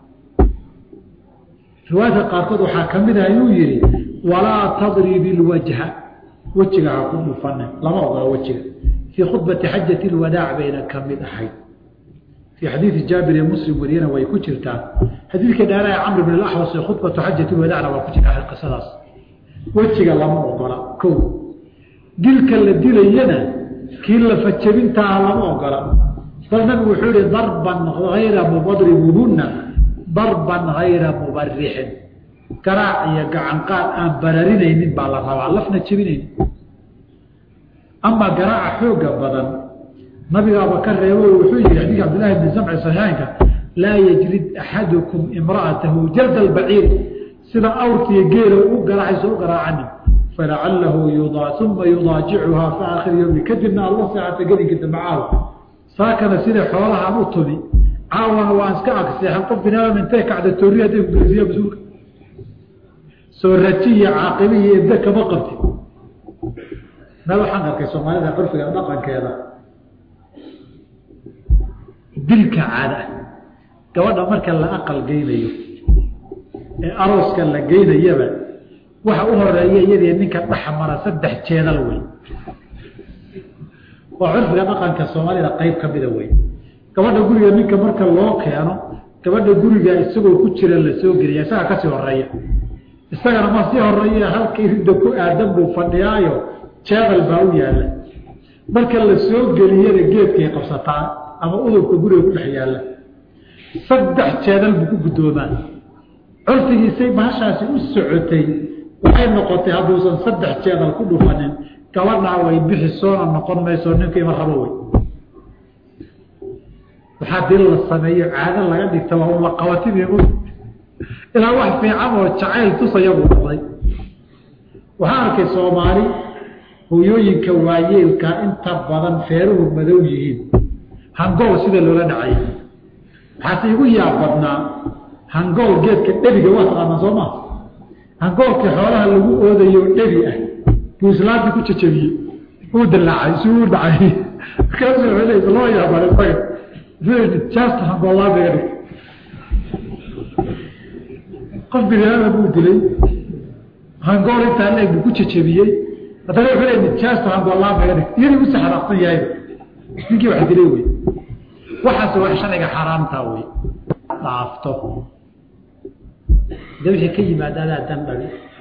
riwaayadka qaarkood waxaa ka mid ah ayuu yihi walaa tadribi lwajha wejiga ha ku dhufane lama ogola wejiga fii khudbati xajati lwadaac bayna ka mid ahayd fii xadiidi jaabir ee muslim wariyana way ku jirtaa xadiidka dheeraha camr bn alaxwas ee khudbatu xajati lwadacna waa ku jirta qisadaas wejiga lama ogola ko dilka la dilayana kii lafajabintaa lama ogola bal nabigu wuxuu yihi darban hayra mubadribuhunna darban hayra mubarixin garaac iyo gacanqaad aan bararinaynin baa la rabaa lafna jebinaynin amaa garaaca xooga badan nabigaaba ka reebo wuxuu yihi xadiika cabdillahi bni samci saxiixaynka laa yajrid axadukum imra'atahu jalda albaciir sida awrkiiyo geela u garaacayso u garaacanin falacalahu uma yudaajicuhaa fi aakhiri yowmi kadibna alla seexata gelinka dambe caawa saakana sida xoolahaan u tumi caawana waan iska agseexan qof binaadam intay kacda toori hadday kugelisiya mas-uulka soo raji iyo caaqibi iyo ebda kama qabti na waxaan arkay soomaalida curfiga dhaqankeeda dilka caada gabadha marka la aqal geynayo ee arooska la geynayaba waxa u horeeya iyadii ninka dhexmara saddex jeedal wey waa curfiga dhaqanka soomaalida qeyb ka mida wey gabadha guriga ninka marka loo keeno gabadha guriga isagoo ku jira la soo geliya isagaa kasii horeeya isagana ma sii horeeya halka iridda ku aadan buu fadhiyaayo jeedal baa u yaalla marka la soo geliyana geedkay qabsataa ama udubka guriga ku dhex yaalla saddex jeedal buu ku guddoomaa curfigiisay bahashaasi u socotay waxay noqotay hadduusan saddex jeedal ku dhufanin gabadhaa way bixi soona noqon mayso ninkiima rabo wey waxaa dil la sameeyo caado laga dhigta waa un la qabatib ilaa wax fiican oo jacayl tusayabuu noqday waxaa arkay soomaali hooyooyinka waayeelka inta badan feeruhu madow yihiin hangool sida loola dhacay waxaase igu yaab badnaa hangool geedka dhebiga waa taqaanaa soo maa hangoolkii xoolaha lagu oodayo dhebi ah buu islaamtii ku jajabiyey uu dilaacay si uu dhacay markaasu wuxuu loo yaabaan isaga just hangoolaabiga dhig qof biniaadam buu dilay hangool intaa leeg buu ku jajabiyey haddana wuxuu leey nijaastu handalaamaga dhig iyadii u saxraaqsan yahay ninkii wax dilay wey waxaas wax sharciga xaaraamtaa wey dhaafto de wixii ka yimaada adaa dan dhabi